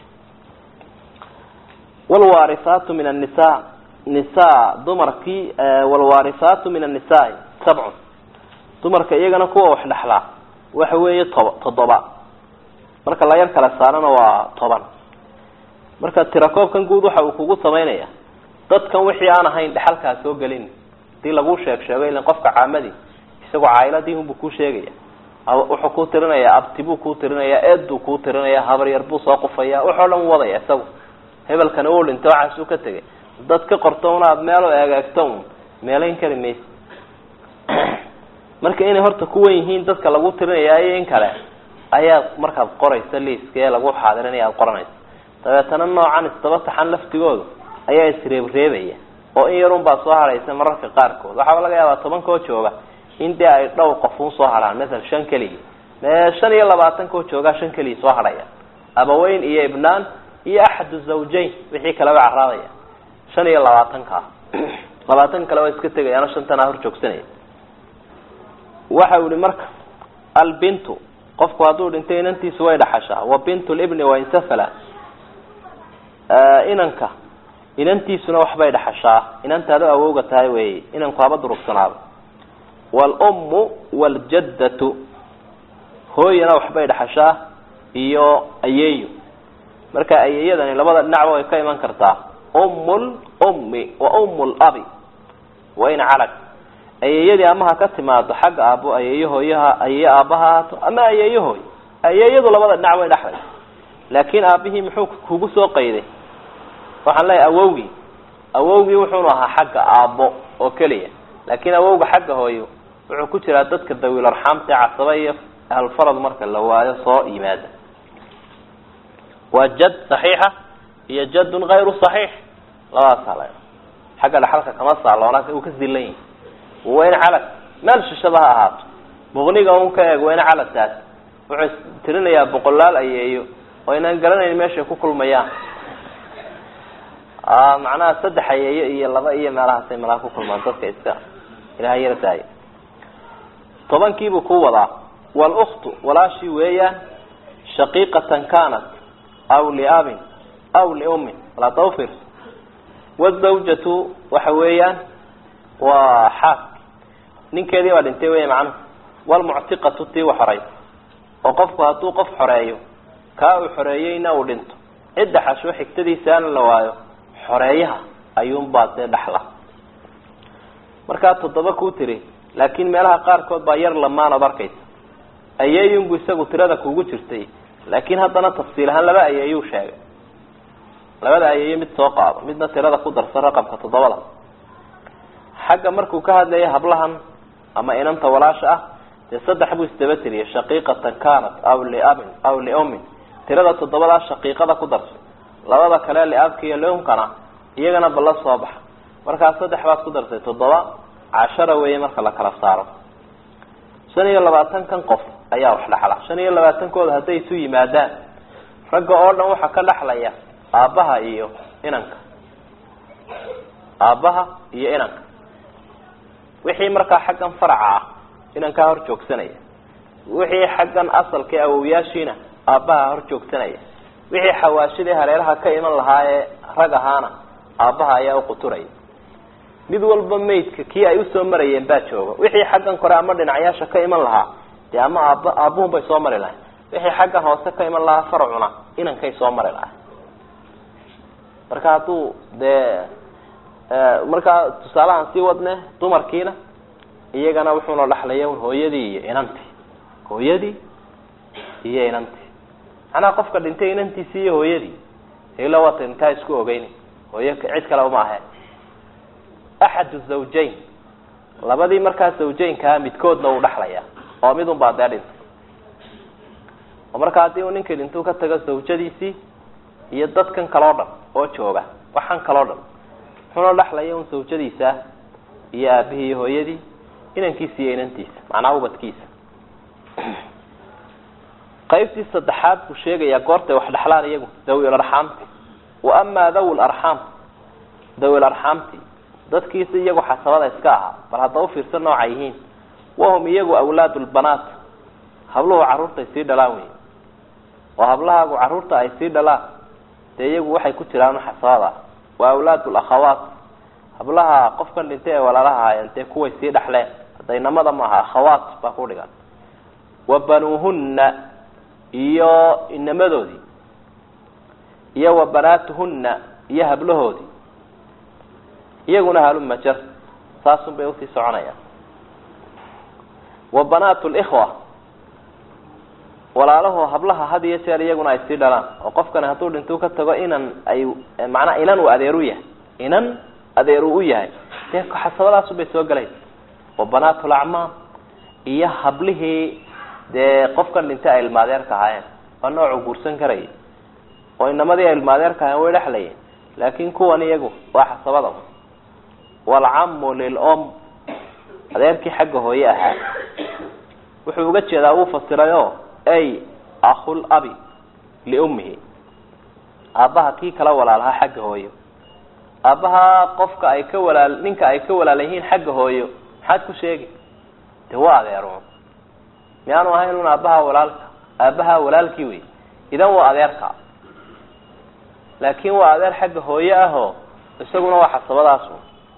wlwaarisaatu min annisa nisa dumarkii wlwaarisaatu min annisaai sabcun dumarka iyagana kuwa wax dhexlaa waxa weeye toba toddoba marka la yar kala saarana waa toban marka tirakoobkan guud waxa uu kugu samaynaya dadkan wixii aan ahayn dhexalkaa soo gelin hadii lagu sheeg sheego ilan qofka caamadii isagoo caayiladii unbuu kuu sheegaya wuxuu kuu tirinaya abti buu kuu tirinaya eed buu kuu tirinaya habaryar buu soo qufaya waxoo dhan wadaya isagu hebelkana uu dhinta waxaasuu ka tegay dad ka qorto un aada meel eegeegto un meelayn kari maysa marka inay horta kuwan yihiin dadka lagu tirinaya iyo in kale ayaad markaad qoraysa liiska ee lagu xaadirinaya aada qoranaysa dabeetana noocan isdaba taxan laftigoodu ayaa isreebreebaya oo in yarun baa soo hadhaysa mararka qaarkood waxaaba laga yaabaa tobankoo jooga in dee ay dhowr qofuun soo hadhaan masala shan keliya mee shan iyo labaatankoo joogaa shan keliya soo hadhaya abaweyn iyo ibnaan iyo axadu zawjayn wixii kaleba caraadaya shan iyo labaatanka labaatan kale waa iska tegayaano shantanaa hor joogsanaya waxa uu ihi marka albintu qofku hadduu dhintay inantiisu way dhaxashaa wa bintu libni wainsafala inanka inantiisuna waxbay dhaxashaa inantaadu awowga tahay wey inanku haba durugsanaado waalummu waaljaddatu hooyana waxbay dhaxashaa iyo ayeeyo marka ayeeyadani labada dhinacba way ka iman kartaa ummul ummi wa ummul abi wain calag ayeeyadii ama ha ka timaado xagga aabo ayeeyo hooyaha ayeeyo aabbaha haato ama ayeeyo hooy ayeeyadu labada dhinac way dhexday laakin aabihii muxuu kugu soo qayday waxaan leeyahay awowgii awowgii wuxuunu ahaa xagga aabbo oo keliya laakin awowga xagga hooyo wuxuu ku jiraa dadka dawiil arxaamta ee casaba iyo ahlfarad marka la waayo soo yimaada waa jad saxiixa iyo jadun kayru saxiix labadaas ala xagga dhaxalka kama saaloona uu ka silan yahi wain calag meel shishada ha ahaato muqniga un ka eeg wain calagtaas wuxuu tirinayaa boqolaal ayeeyo oo inaan garanayn meeshay ku kulmayaan macnaha saddex ayeeyo iyo laba iyo meelahaasay malaa ku kulmaan dadka iska ilaha yara daayo tobankiibuu ku wadaa wluktu walaashii weeyaan shaqiiqatan kanat aw liabin aw liummin walaa tawfir wazawjatu waxa weeyaan waa xaas ninkeedii baa dhintay wey macnuhu walmuctiqatu tii u xoray oo qofku hadduu qof xoreeyo kaa uu xoreeyeyna uu dhinto cidda xasho xigtadiisaana la waayo xoreeyaha ayuunbaa dee dhaxla markaa toddoba kuu tiri laakiin meelaha qaarkood baa yar lamaanood arkaysa ayeeyunbu isagu tirada kugu jirtay laakiin haddana tafsiil ahaan laba ayeeyuu sheegay labada ayeeyo mid soo qaado midna tirada ku darsan raqamka toddobada xagga markuu ka hadlaya hablahan ama inanta walaasha ah dee saddex buu isdaba tiriyay shaqiiqatan kanat aw liabin aw liummin tirada toddobadaa shaqiiqada ku darsan labada kale liabka iyo liumkana iyagana balla soo baxa markaa saddex baad ku darsay toddoba cashara weeye marka la kala saaro shan iyo labaatankan qof ayaa wax dhexla shan iyo labaatankooda hadday isu yimaadaan ragga oo dhan waxaa ka dhexlaya aabbaha iyo inanka aabbaha iyo inanka wixii markaa xaggan faraca ah inankaa hor joogsanaya wixii xaggan asalka awowyaashiina aabbaha hor joogsanaya wixii xawaashidii hareeraha ka iman lahaa ee rag ahaana aabbaha ayaa uquturaya mid walba maydka kii ay usoo marayeen baa jooga wixii xaggan kore ama dhinacyaasha ka iman lahaa dee ama aab aabuhun bay soo mari lahay wixii xaggan hoose ka iman lahaa farcuna inankay soo mari lahay marka hadduu dee markaa tusaalahaan sii wadne dumarkiina iyagana wuxuuna dhexlaya un hooyadii iyo inantii hooyadii iyo inantii macnaha qofka dhintay inantiisii iyo hooyadii ila waata intaa isku ogeyni hooyo cid kale uma aheen axadu zawjayn labadii markaa zawjaynkaa midkoodna uu dhexlayaa oo mid un baa dee dhintay oo marka haddii uu ninkii dhintuu ka tago zawjadiisii iyo dadkan kaloo dhan oo jooga waxaan kaloo dhan muxuuna dhexlaya un zawjadiisa iyo aabihii iyo hooyadii inankiisa iyo inantiisa macnaha ubadkiisa qaybtii saddexaad buu sheegayaa goortay wax dhexlaan iyagu dawi larxaamti wa amaa dawi larxaam dawi larxaamti dadkiisa iyagu xasabada iska ahaa bal hadda ufiirsan nooca yihiin wahum iyagu awlaadu lbanaat habluhu carruurta ay sii dhalaan wey oo hablahaagu carruurta ay sii dhalaan dee iyagu waxay ku jiraan xasabada wa awlaadu lakhawaat hablaha qofkan dhintay ee walaalaha haayeen dee kuway sii dhexleen hadda inamada maaha akhawaat baa ku dhigan wa banuuhunna iyo inamadoodii iyo wa banaatuhunna iyo hablahoodii iyaguna haluma jar saasun bay usii soconayaan wa banaatu likhwa walaalahoo hablaha had iyo jeer iyaguna ay sii dhalaan oo qofkani hadduu dhintuu ka tago inan ay macnaa inan uu adeer u yahay inan adeer uu u yahay dee xasabadaasun bay soo gelayn wa banaatu lacmaam iyo hablihii dee qofkan dhintay ay ilmaadeerka ahaayeen waa noocuu guursan karayay oo inamadii ay ilmaadeerka ahayen way dhexlayeen laakin kuwan iyagu waa xasabada walcamu lilom adeerkii xagga hooye ahaa wuxuu uga jeedaa wuu fasirayo ay akhul abi liummihi aabbaha kii kala walaalahaa xagga hooyo aabbaha qofka ay ka walaal ninka ay ka walaala yihiin xagga hooyo maxaad ku sheegi de waa adeero miyaanu ahayn un aabbaha walaalka aabbaha walaalkii wey idan waa adeerka laakin waa adeer xagga hooye ahoo isaguna waa xasabadaasu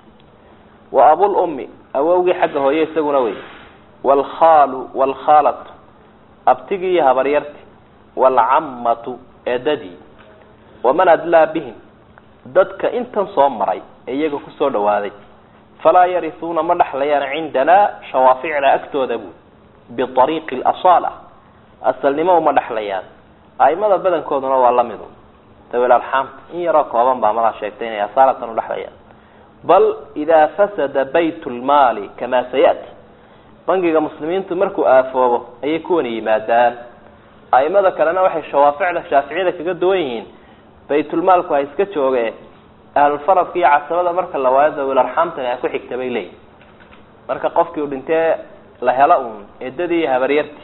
wa abul ummi awowgii xagga hooye isaguna wey waalkhaalu waalkhaalatu abtigii iyo habaryarti waalcammatu eedadii waman adlaa bihim dadka intan soo maray ee iyaga kusoo dhawaaday falaa yarisuuna ma dhexlayaan cindanaa shawaaficna agtooda bu biariiqi alasaala asalnimo uma dhexlayaan aimada badankooduna waa lamidu dawil arxaamta in yaroo kooban baa madaa sheegtay inay asaalatan udhexlayaan bal idaa fasada bayt lmaali kamaa sayati bangiga muslimiintu markuu aafoobo ayay kuwani yimaadaan aimada kalena waxay shawaaficda shaaficiyada kaga duwan yihiin baytulmaalku ha iska jooge ahlulfaradka iyo casabada marka la waayo dawil arxaamtani ay ku xigta bay leeyihin marka qofkii u dhintee la helo uun eedadii iyo habaryartii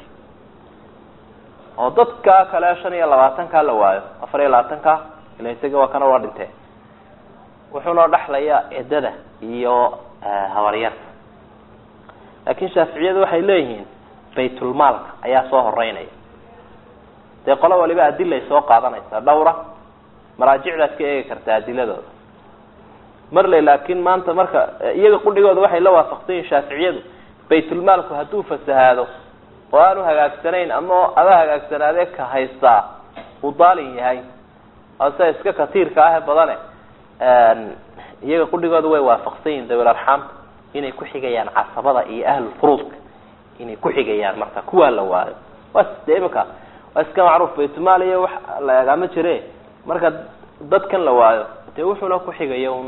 oo dadka kale shan iyo labaatankaa la waayo afar iyo labaatanka ila isaga waa kana waa dhintee wuxuunoo dhexlayaa eedada iyo habaryarta laakin shaaficiyadu waxay leeyihiin baytulmaalka ayaa soo horeynaya dee qolo waliba adilay soo qaadanaysaa dhawra maraajicdaad ka eegi kartaa adiladooda marle laakin maanta marka iyaga qudhigooda waxay la waafaqsan yihin shaaficiyadu baytulmaalku hadduu fasahaado oo aanu hagaagsanayn ama ada hagaagsanaadee ka haystaa uu daalin yahay ase iska katiirka ah ee badane iyaga qudhigooda way waafaqsan yihin dawil arxaamta inay ku xigayaan casabada iyo ahlulfuruudka inay ku xigayaan marka kuwaa la waayo was de imika waa iska macruuf baytulmaal iyo wax la egaama jire marka dadkan la waayo dee wuxuuna ku xigaya un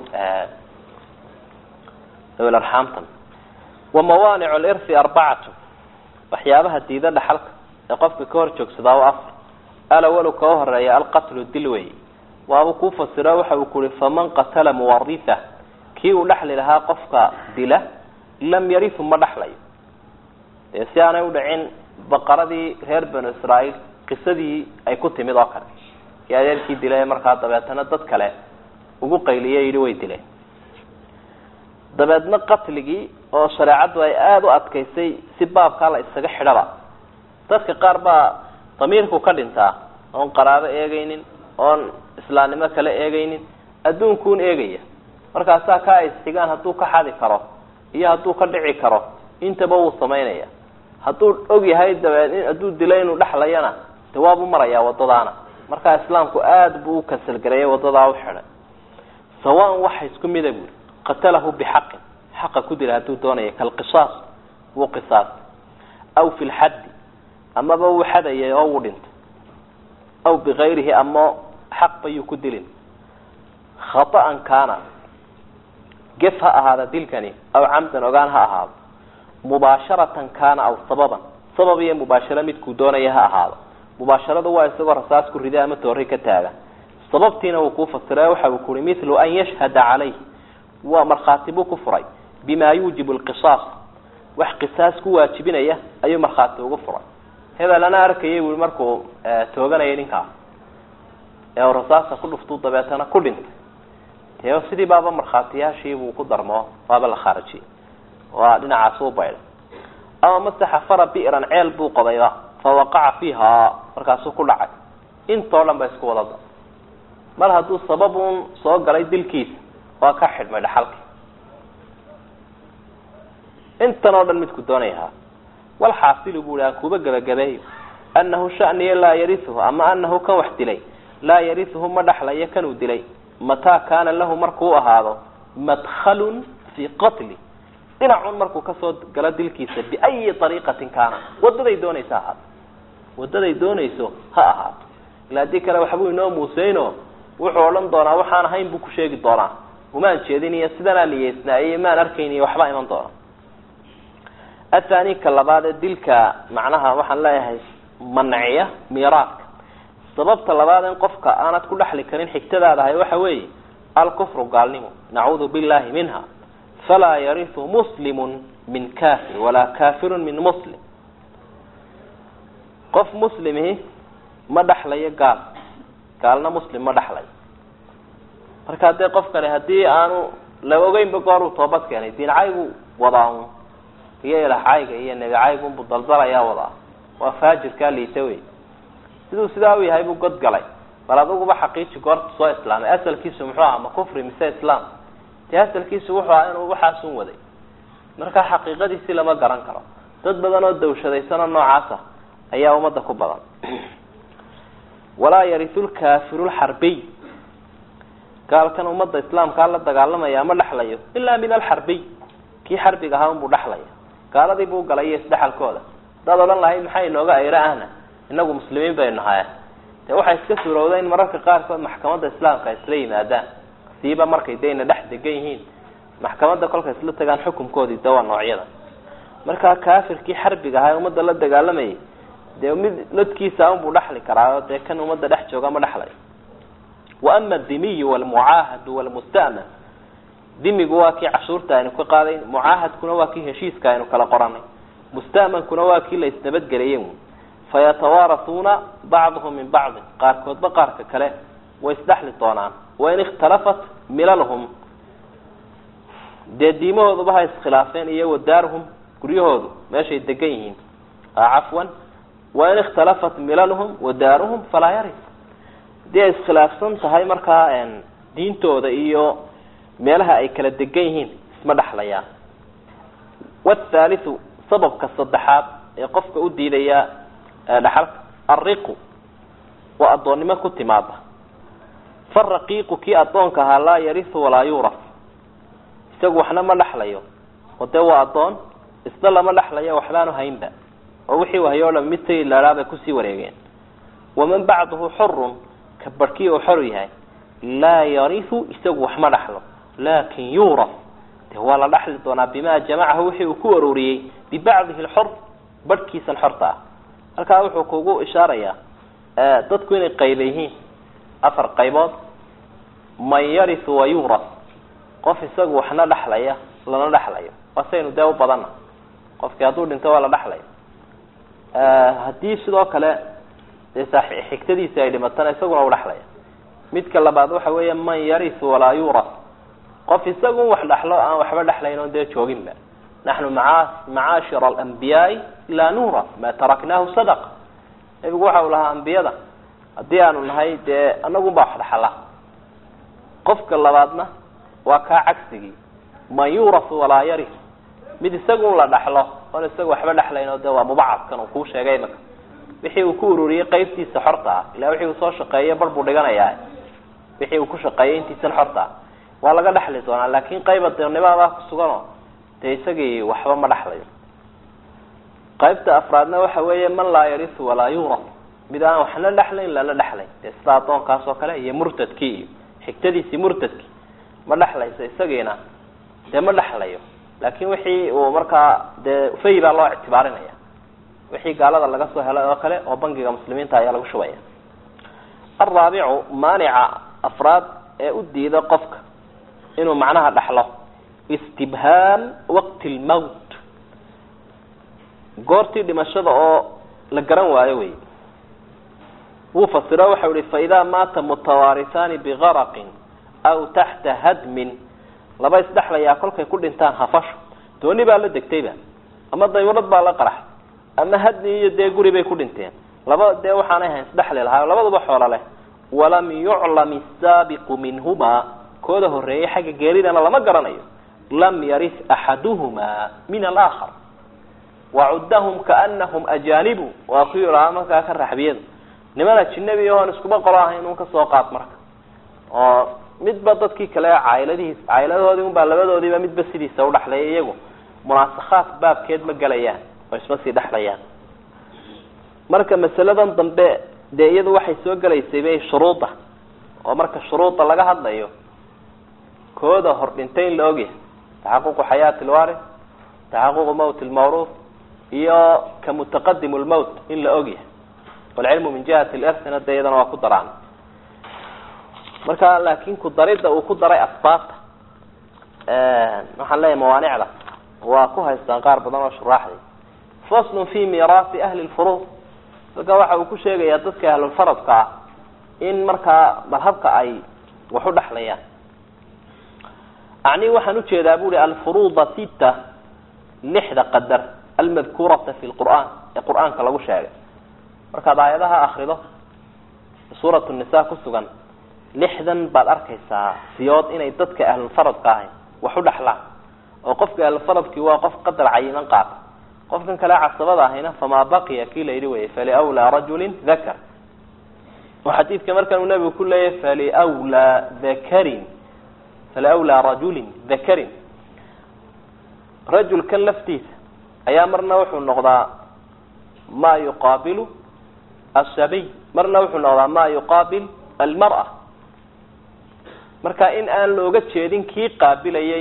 dawil arxaamtan wa mawaanic lirthi arbacatu waxyaabaha diida dhaxalka ee qofka ka hor joogsadaa o afar alawalu kao horeeya alqatlu dil wey waabuu kuu fasiro waxa uu kuhi faman qatala muwaritha kii uu dhexli lahaa qofka dila lam yarifu ma dhexlayo dee si aanay udhicin baqaradii reer banu israaeil qisadii ay ku timid oo kale kii adeerkii dilay markaa dabeetana dad kale ugu qayliye yidhi way dileen dabeedna qatligii oo shareecaddu ay aada u adkaysay si baabkaa la isaga xidhaba dadka qaar baa damiirku ka dhintaa oon qaraabo eegaynin oon islaamnimo kale eegaynin adduunkuun eegaya markaasaa ka ay xigaan hadduu ka xadi karo iyo hadduu ka dhici karo intaba wuu samaynaya hadduu og yahay dabeed in hadduu dilo inuu dhexlayana de waabuu marayaa waddadaana markaa islaamku aada buu u kasalgareeyay waddadaa u xidhay sawaan waxa isku mida buuri qatalahu bixaqin xaqa ku dila hadduu doonaya kalqisaas wuu qisaas aw fi lxaddi amaba wuu xadayay oo wuu dhintay aw bikayrihi ama xaq bayuu ku dilin khata'an kaana gef ha ahaada dilkani aw camdan ogaan ha ahaado mubaasharatan kaana aw sababan sabab iyo mubaasharo midkuu doonaya ha ahaado mubaasharadu waa isagoo rasaas ku rida ama toori ka taagan sababtiina uu kuu fasira waxa uu kuhi mithlu an yashhada calayh waa markhaati buu ku furay bima yuujibu lqisaas wax qisaas ku waajibinaya ayuu markhaati ugu furay hebel ana arkayay bui markuu tooganayay ninkaa ee rasaasta ku dhuftuu dabeetana ku dhintay dee sidii baaba markhaatiyaashiibuu ku darmo waaba la khaarajiyey waa dhinacaas u baydhay ama mase xafara bi'ran ceel buu qobayba fa waqaca fiiha markaasuu ku dhacay intoo dhan ba isku wadada mar hadduu sababun soo galay dilkiisa waa ka xidhmay dhaxalki intan oo dhan midku doonayahaa walxaasilu bu aan kuba gebagabeeyo anahu shaniya laa yariuhu ama anahu kan wax dilay laa yariuhu ma dhaxlayo kanuu dilay mataa kaana lahu markuu ahaado madhalun fii qatli dhinacun markuu kasoo galo dilkiisa biayi ariiqatin kaana wadaday doonaysa ahaato wadaday doonayso ha ahaato ila haddii kale waxbuu inoo muuseyno wuxuu odhan doonaa waxaan ahayn buu ku sheegi doonaa umaan jeedin iyo sidanaa niyeysnaaye maan arkayn iyo waxbaa iman doona athani ka labaad ee dilka macnaha waxaan leeyahay manciya miiraadka sababta labaad in qofka aanad ku dhexli karin xigtadaada ahay waxa weeye alkufru gaalnimo nacuudu billahi minha falaa yariu muslimun min kafir walaa kafirun min muslim qof muslimihi ma dhexlayo gaal gaalna muslim ma dhexlayo marka dee qofkani haddii aanu la ogeynba gooruu toobad keenay diincaygu wadaa un iyo ilahcayga iyo nebicaygunbu daldalayaa wadaa waa faajirkaa liita wey siduu sidaa u yahay buu god galay bal aduguba xaqiiji goorta soo islaamay asalkiisu muxuu aha ma kufri mise islaam dee asalkiisu wuxuu ahaa inuu waxaasun waday marka xaqiiqadiisi lama garan karo dad badan oo dawshadaysanoo noocaasa ayaa ummadda ku badan walaa yariu lkafiru lxarbiy gaalkan ummadda islaamkaa la dagaalamaya ma dhexlayo ilaa min alxarbiy kii xarbiga ahaa unbuu dhexlaya gaaladii buu galay iyo isdhexalkooda hadaad odhan lahayd maxaa inooga ayro ahna inagu muslimiin baynu nahay dee waxaa iska suurowda in mararka qaarkood maxkamadda islaamka isla yimaadaan siiba markay dayna dhex degan yihiin maxkamadda kolkay isla tagaan xukunkoodii de waa noocyada markaa kafirkii xarbiga ahaa ee ummadda la dagaalamayay dee mid lodkiisa unbuu dhexli karaayo dee kan ummadda dhex jooga ma dhexlayo wa ama adimiyu walmucaahadu walmusta'man dimigu waa kii cashuurta aynu ka qaaday mucaahadkuna waa kii heshiiska aynu kala qoranay musta'mankuna waa kii la isnabadgeliyey fayatawaarasuuna bacduhum min bacdin qaarkoodba qaarka kale way isdhexli doonaan wain ikhtalafat milalhum dee diimahooduba ha iskhilaafeen iyo wadaaruhum guryahoodu meeshay degan yihiin cafwan wain ikhtalafat milalhum wadaaruhum falaa yaris haddii ay iskhilaafsan tahay markaa diintooda iyo meelaha ay kala degan yihiin isma dhexlayaan wthaalithu sababka saddexaad ee qofka u diidaya dhaxalka alriqu waa addoonnimo ku timaada faraqiiqu kii addoonka ahaa laa yarisu walaa yuuraf isagu waxna ma dhexlayo oo dee waa addoon isna lama dhexlayo waxbaanu haynba oo wixii wahayo o dhan mid tagi laadhaabay kusii wareegeen waman bacduhu xurun ka barhkii uu xor yahay laa yarisu isagu wax ma dhexlo laakin yuuraf de waa la dhexli doonaa bima jamacahu wixii uu ku arooriyey bibacdihi lxor barhkiisan xorta ah halkaa wuxuu kugu ishaarayaa dadku inay qayba yihiin afar qaybood man yarisu wa yuuraf qof isagu waxna dhexlaya lana dhexlayo waa saynu dee u badana qofkii hadduu dhinto waa la dhexlaya haddii sidoo kale dee xigtadiisi ay dhimatana isaguna u dhexlaya midka labaad waxa weeya man yarisu walaa yuuraf qof isagu wax dhexlo aan waxba dhexlayn oon dee jooginba naxnu maa macaashira alambiyaai laa nuura ma taraknaahu sadaqa nebigu waxa uu lahaa ambiyada haddii aanu nahay dee anagunbaa wax dhexala qofka labaadna waa kaa cagsigii man yuurasu walaa yaris mid isagun la dhexlo oon isaga waxba dhexlayn oo de waa mubacadkan uu kuu sheegay imaka wixii uu ku ururiyey qaybtiisa xorta ah ila wixii uu soo shaqeeyey bar buu dhiganayaa wixii uu ku shaqeeyey intiisan xorta ah waa laga dhexli doonaa laakin qayba deenimadaa kusuganoo dee isagii waxba ma dhexlayo qaybta afraadna waxa weeye man laa yarisu walaa yuuraf mid aan waxna dhexlayn lana dhexlayn dee sida addoonkaas oo kale iyo murtadkii iyo xigtadiisii murtadkii ma dhexlayso isagiina dee ma dhexlayo laakin wixii uu markaa dee fay baa loo ictibaarinaya wixii gaalada laga soo helay oo kale oo bangiga muslimiinta ayaa lagu shubaya alraabicu maanica afraad ee u diida qofka inuu macnaha dhaxlo istibhaam waqti lmowt goortii dhimashada oo la garan waayo wey wuu fasiro waxau ihi faidaa maata mutawaarisaani bigaraqin aw taxta hadmin laba isdhexlayaa kolkay ku dhintaan hafasho dooni baa la degtayba ama daywalad baa la qarax ama hadmi iyo dee guri bay ku dhinteen laba dee waxaanay hayn isdhexli lahaa labaduba xoolo leh walam yuclam isaabiqu minhumaa kooda horeeyay xagga geeridana lama garanayo lam yaris axaduhumaa min alaakhar wacuddahum kaanahum ajaanibu waa ku yidhaha markaa ka raxbiyada niman ajinabi oon iskuba qolo ahayn un kasoo qaad marka oo midba dadkii kale cayladihiis cayladahoodii unbaa labadoodiiba midba sidiisa udhaxlaya iyagu munaasakhaad baabkeed ma gelayaan oo isma sii dhexlayaan marka masaladan dambe dee iyadu waxay soo gelaysay bay shuruuda oo marka shuruuda laga hadlayo kooda hor dhintay in la ogyahay taxaququ xayaati lwaris taxaququ mawt lmawruuf iyo ka mutaqadim lmowt in la ogyahay walcilmu min jihati lirsina dee iyadana waa ku daraan marka laakin ku daridda uu ku daray asbaabta waxaan leeyahay mawaanicda waa ku haystaan qaar badan oo shuraaxday faslun fi miraasi ahli lfuruud halka waxa uu ku sheegayaa dadka ahlulfaradka ah in markaa madhabka ay wax u dhexlayaan acni waxaan ujeedaa bu uhi alfuruuda sita lixda qadar almadkuurata fi lqur'aan ee qur'aanka lagu sheegay markaad aayadaha akrido suuratu nisa ku sugan lixdan baad arkaysaa siyood inay dadka ahlulfaradka ahay wax u dhexlaan oo qofka ahlulfaradkii waa qof qadar cayiman qaata qofkan kale casabada ahayna famaa baqiya kii la yidhi wey faliwlaa rajulin dakar oo xadiidka markan uu nabigu ku leeyahy faliwlaa dakarin faliwlaa rajulin dakarin rajulkan laftiisa ayaa marna wuxuu noqdaa ma yuqaabilu asabiy marna wuxuu noqdaa ma yuqaabil almar'a marka in aan looga jeedin kii qaabilayay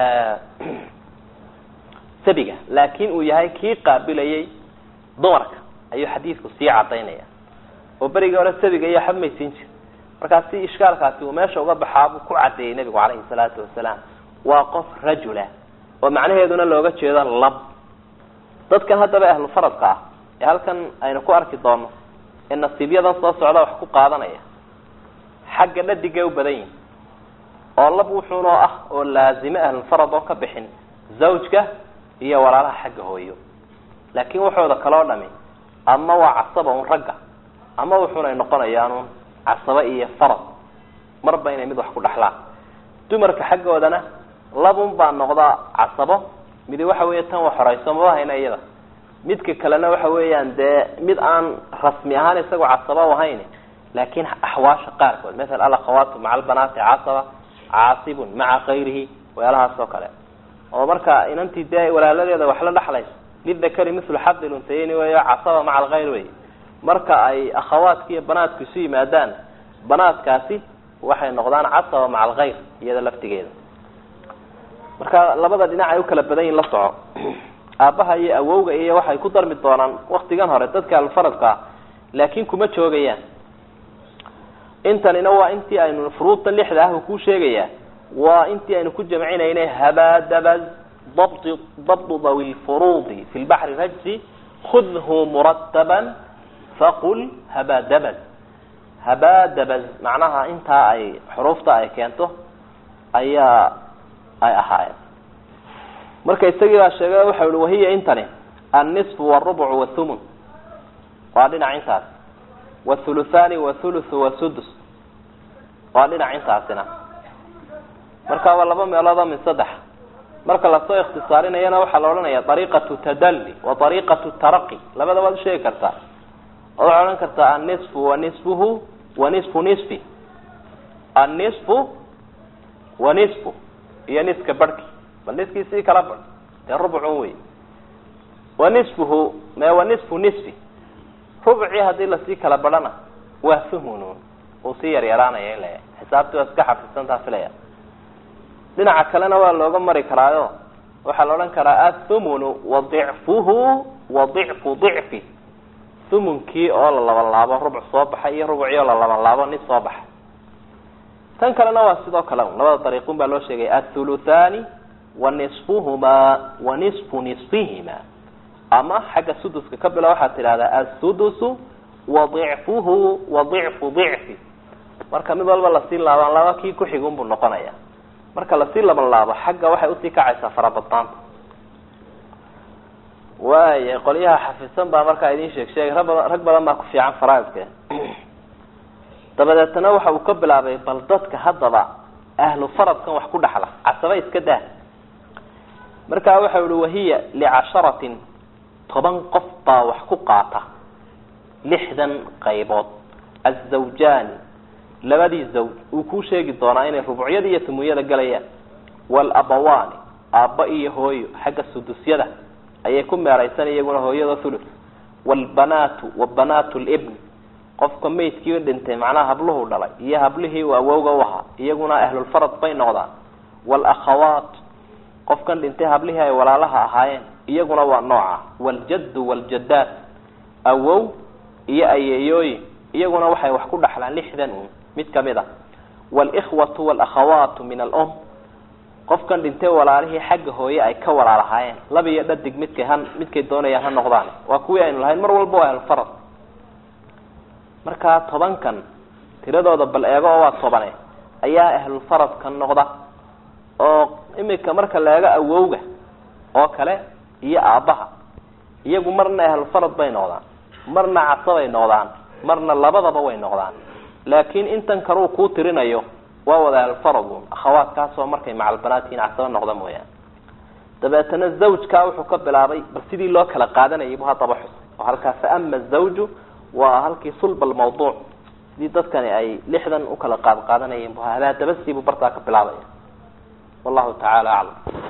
sabiga laakin uu yahay kii qaabilayay dumarka ayuu xadiidku sii cadaynaya oo berigii hore sabiga iyo waxba maysiin jir markaa si ishkaalkaasi uu meesha uga baxaabuu ku cadeeyey nabigu calayhi salaatu wasalaam waa qof rajula oo macnaheeduna looga jeedo lab dadkan haddaba ahlufaradka ah ee halkan aynu ku arki doono ee nasiibyadan soo socda wax ku qaadanaya xagga dhadigay u badan yihin oo lab wuxuunoo ah oo laazime ahlulfarad oo ka bixin zawjka iyo walaalaha xagga hooyo laakiin waxooda kaloo dhami ama waa casaba un ragga ama wuxuunay noqonayaanuun casaba iyo farad marba inay mid wax ku dhaxlaan dumarka xaggoodana labun baa noqdaa casabo midi waxa weya tan wax horeyso maba hayna iyada midka kalena waxa weeyaan dee mid aan rasmi ahaan isagoo casaba u ahayn laakin axwaasha qaarkood maala alakhawaatu maca albanaati casaba caasibun maca kayrihi weelahaas oo kale oo marka inantii dee walaaladeeda wax la dhexlayso lidakari mithlu xabdi luntayni weyo casaba maca alkhayr wey marka ay akhawaadka iyo banaadku isu yimaadaan banaadkaasi waxay noqdaan casaba maca alkhayr iyada laftigeeda marka labada dhinac ay u kala badan yihin la soco aabbaha iyo awowga iyo waxay ku darmi doonaan waktigan hore dadka alfaradka laakin kuma joogayaan intanina waa intii aynu furuudta lixda ah kuu sheegaya waa intii aynu ku jamcinaynay habadabaz dabt dabtu dawi lfuruudi fi lbaxri rajsi khudhu murataban faqul habadabaz habadabaz macnaha intaa ay xuruufta ay keento ayaa ay ahaayeen marka isagii baa sheegay waxa i wahiya intani annisfu wاrubcu wthumun waa dhinac intaas wthuluthani wathuluthu wasudus waa dhinac intaasina marka waa laba meeloodoo min saddex marka lasoo ikhtisaarinayana waxaa la odhanaya ariiqatu tadalli wa ariiqatu taraqi labada waad usheegi kartaa oo waxaad odhan kartaa annisfu wa nisfuhu wa nisfu nisfi annisfu wa nisfu iyo niska barhki bal niskii sii kala bar dee rubcun wey wa nisfuhu me wa nisfu nisfi rubcii haddii lasii kala badhana waa thumunun uu sii yaryaraanaya in la xisaabtii waa iska xafisantaa filaya dhinaca kalena waa looga mari karaayo waxaa la odhan karaa athumunu wa dicfuhu wa dicfu dicfi thumunkii oo la laban laabo rubuc soo baxay iyo rubucii oo la laban laabo nis soo baxay tan kalena waa sidoo kale un labada dariiqun baa loo sheegay athuluthani wa nisfuhumaa wa nisfu nisfihima ama xagga suduska ka bilo waxaad tidhahdaa asudusu wa dicfuhu wa dicfu dicfi marka mid walba lasii laabaan laba kii kuxigun buu noqonaya marka lasii laban laabo xagga waxay usii kacaysaa farabadnaanta waaya qolyaha xafisan baa markaa idin sheeg sheegay rag badan rag badan baa ku fiican faraaidka dabadeetna waxa uu ka bilaabay bal dadka haddaba ahlu faradkan wax ku dhaxla casaba iska dah markaa waxa uhi wahiya licasharatin toban qof baa wax ku qaata lixdan qaybood azawjaani labadii zawj uu kuu sheegi doonaa inay rubucyada iyo tumunyada galayaan walabawaani aabba iyo hooyo xagga sudusyada ayay ku meeraysan iyaguna hooyada thuluth waalbanaatu wa banaatu libn qofka maydkii dhintay macnaha habluhu dhalay iyo hablihii uu awowga u ahaa iyaguna ahlulfarad bay noqdaan waalakhawaat qofkan dhintay hablihii ay walaalaha ahaayeen iyaguna waa nooca waaljaddu waaljadaad awow iyo ayeeyooyin iyaguna waxay wax ku dhaxlaan lixdan un mid kamid a walikhwatu walakhawaatu min alum qofkan dhintay walaalihii xagga hooye ay ka walaalahaayeen laba iyo dhadig midkay ha midkay doonayaan ha noqdaan waa kuwii aynu lahayn mar walba waa ahlulfarad markaa tobankan tiradooda bal eego oo waa tobane ayaa ahlulfaradka noqda oo imika marka la eego awowga oo kale iyo aabbaha iyagu marna ahlulfarad bay noqdaan marna casabay noqdaan marna labadaba way noqdaan laakiin intan kaluu kuu tirinayo waa wada ahlulfaradun akhawaadkaasoo markay macalbanaadkiin casaba noqda mooyaane dabeetana zawjkaa wuxuu ka bilaabay bal sidii loo kala qaadanayay bu haddaba xusay oo halkaa faama zawju waa halkii sulba almawduuc sidii dadkani ay lixdan ukala qaad qaadanayeen bu hadaa dabasiibuu bartaa ka bilaabaya wallahu tacaala aclam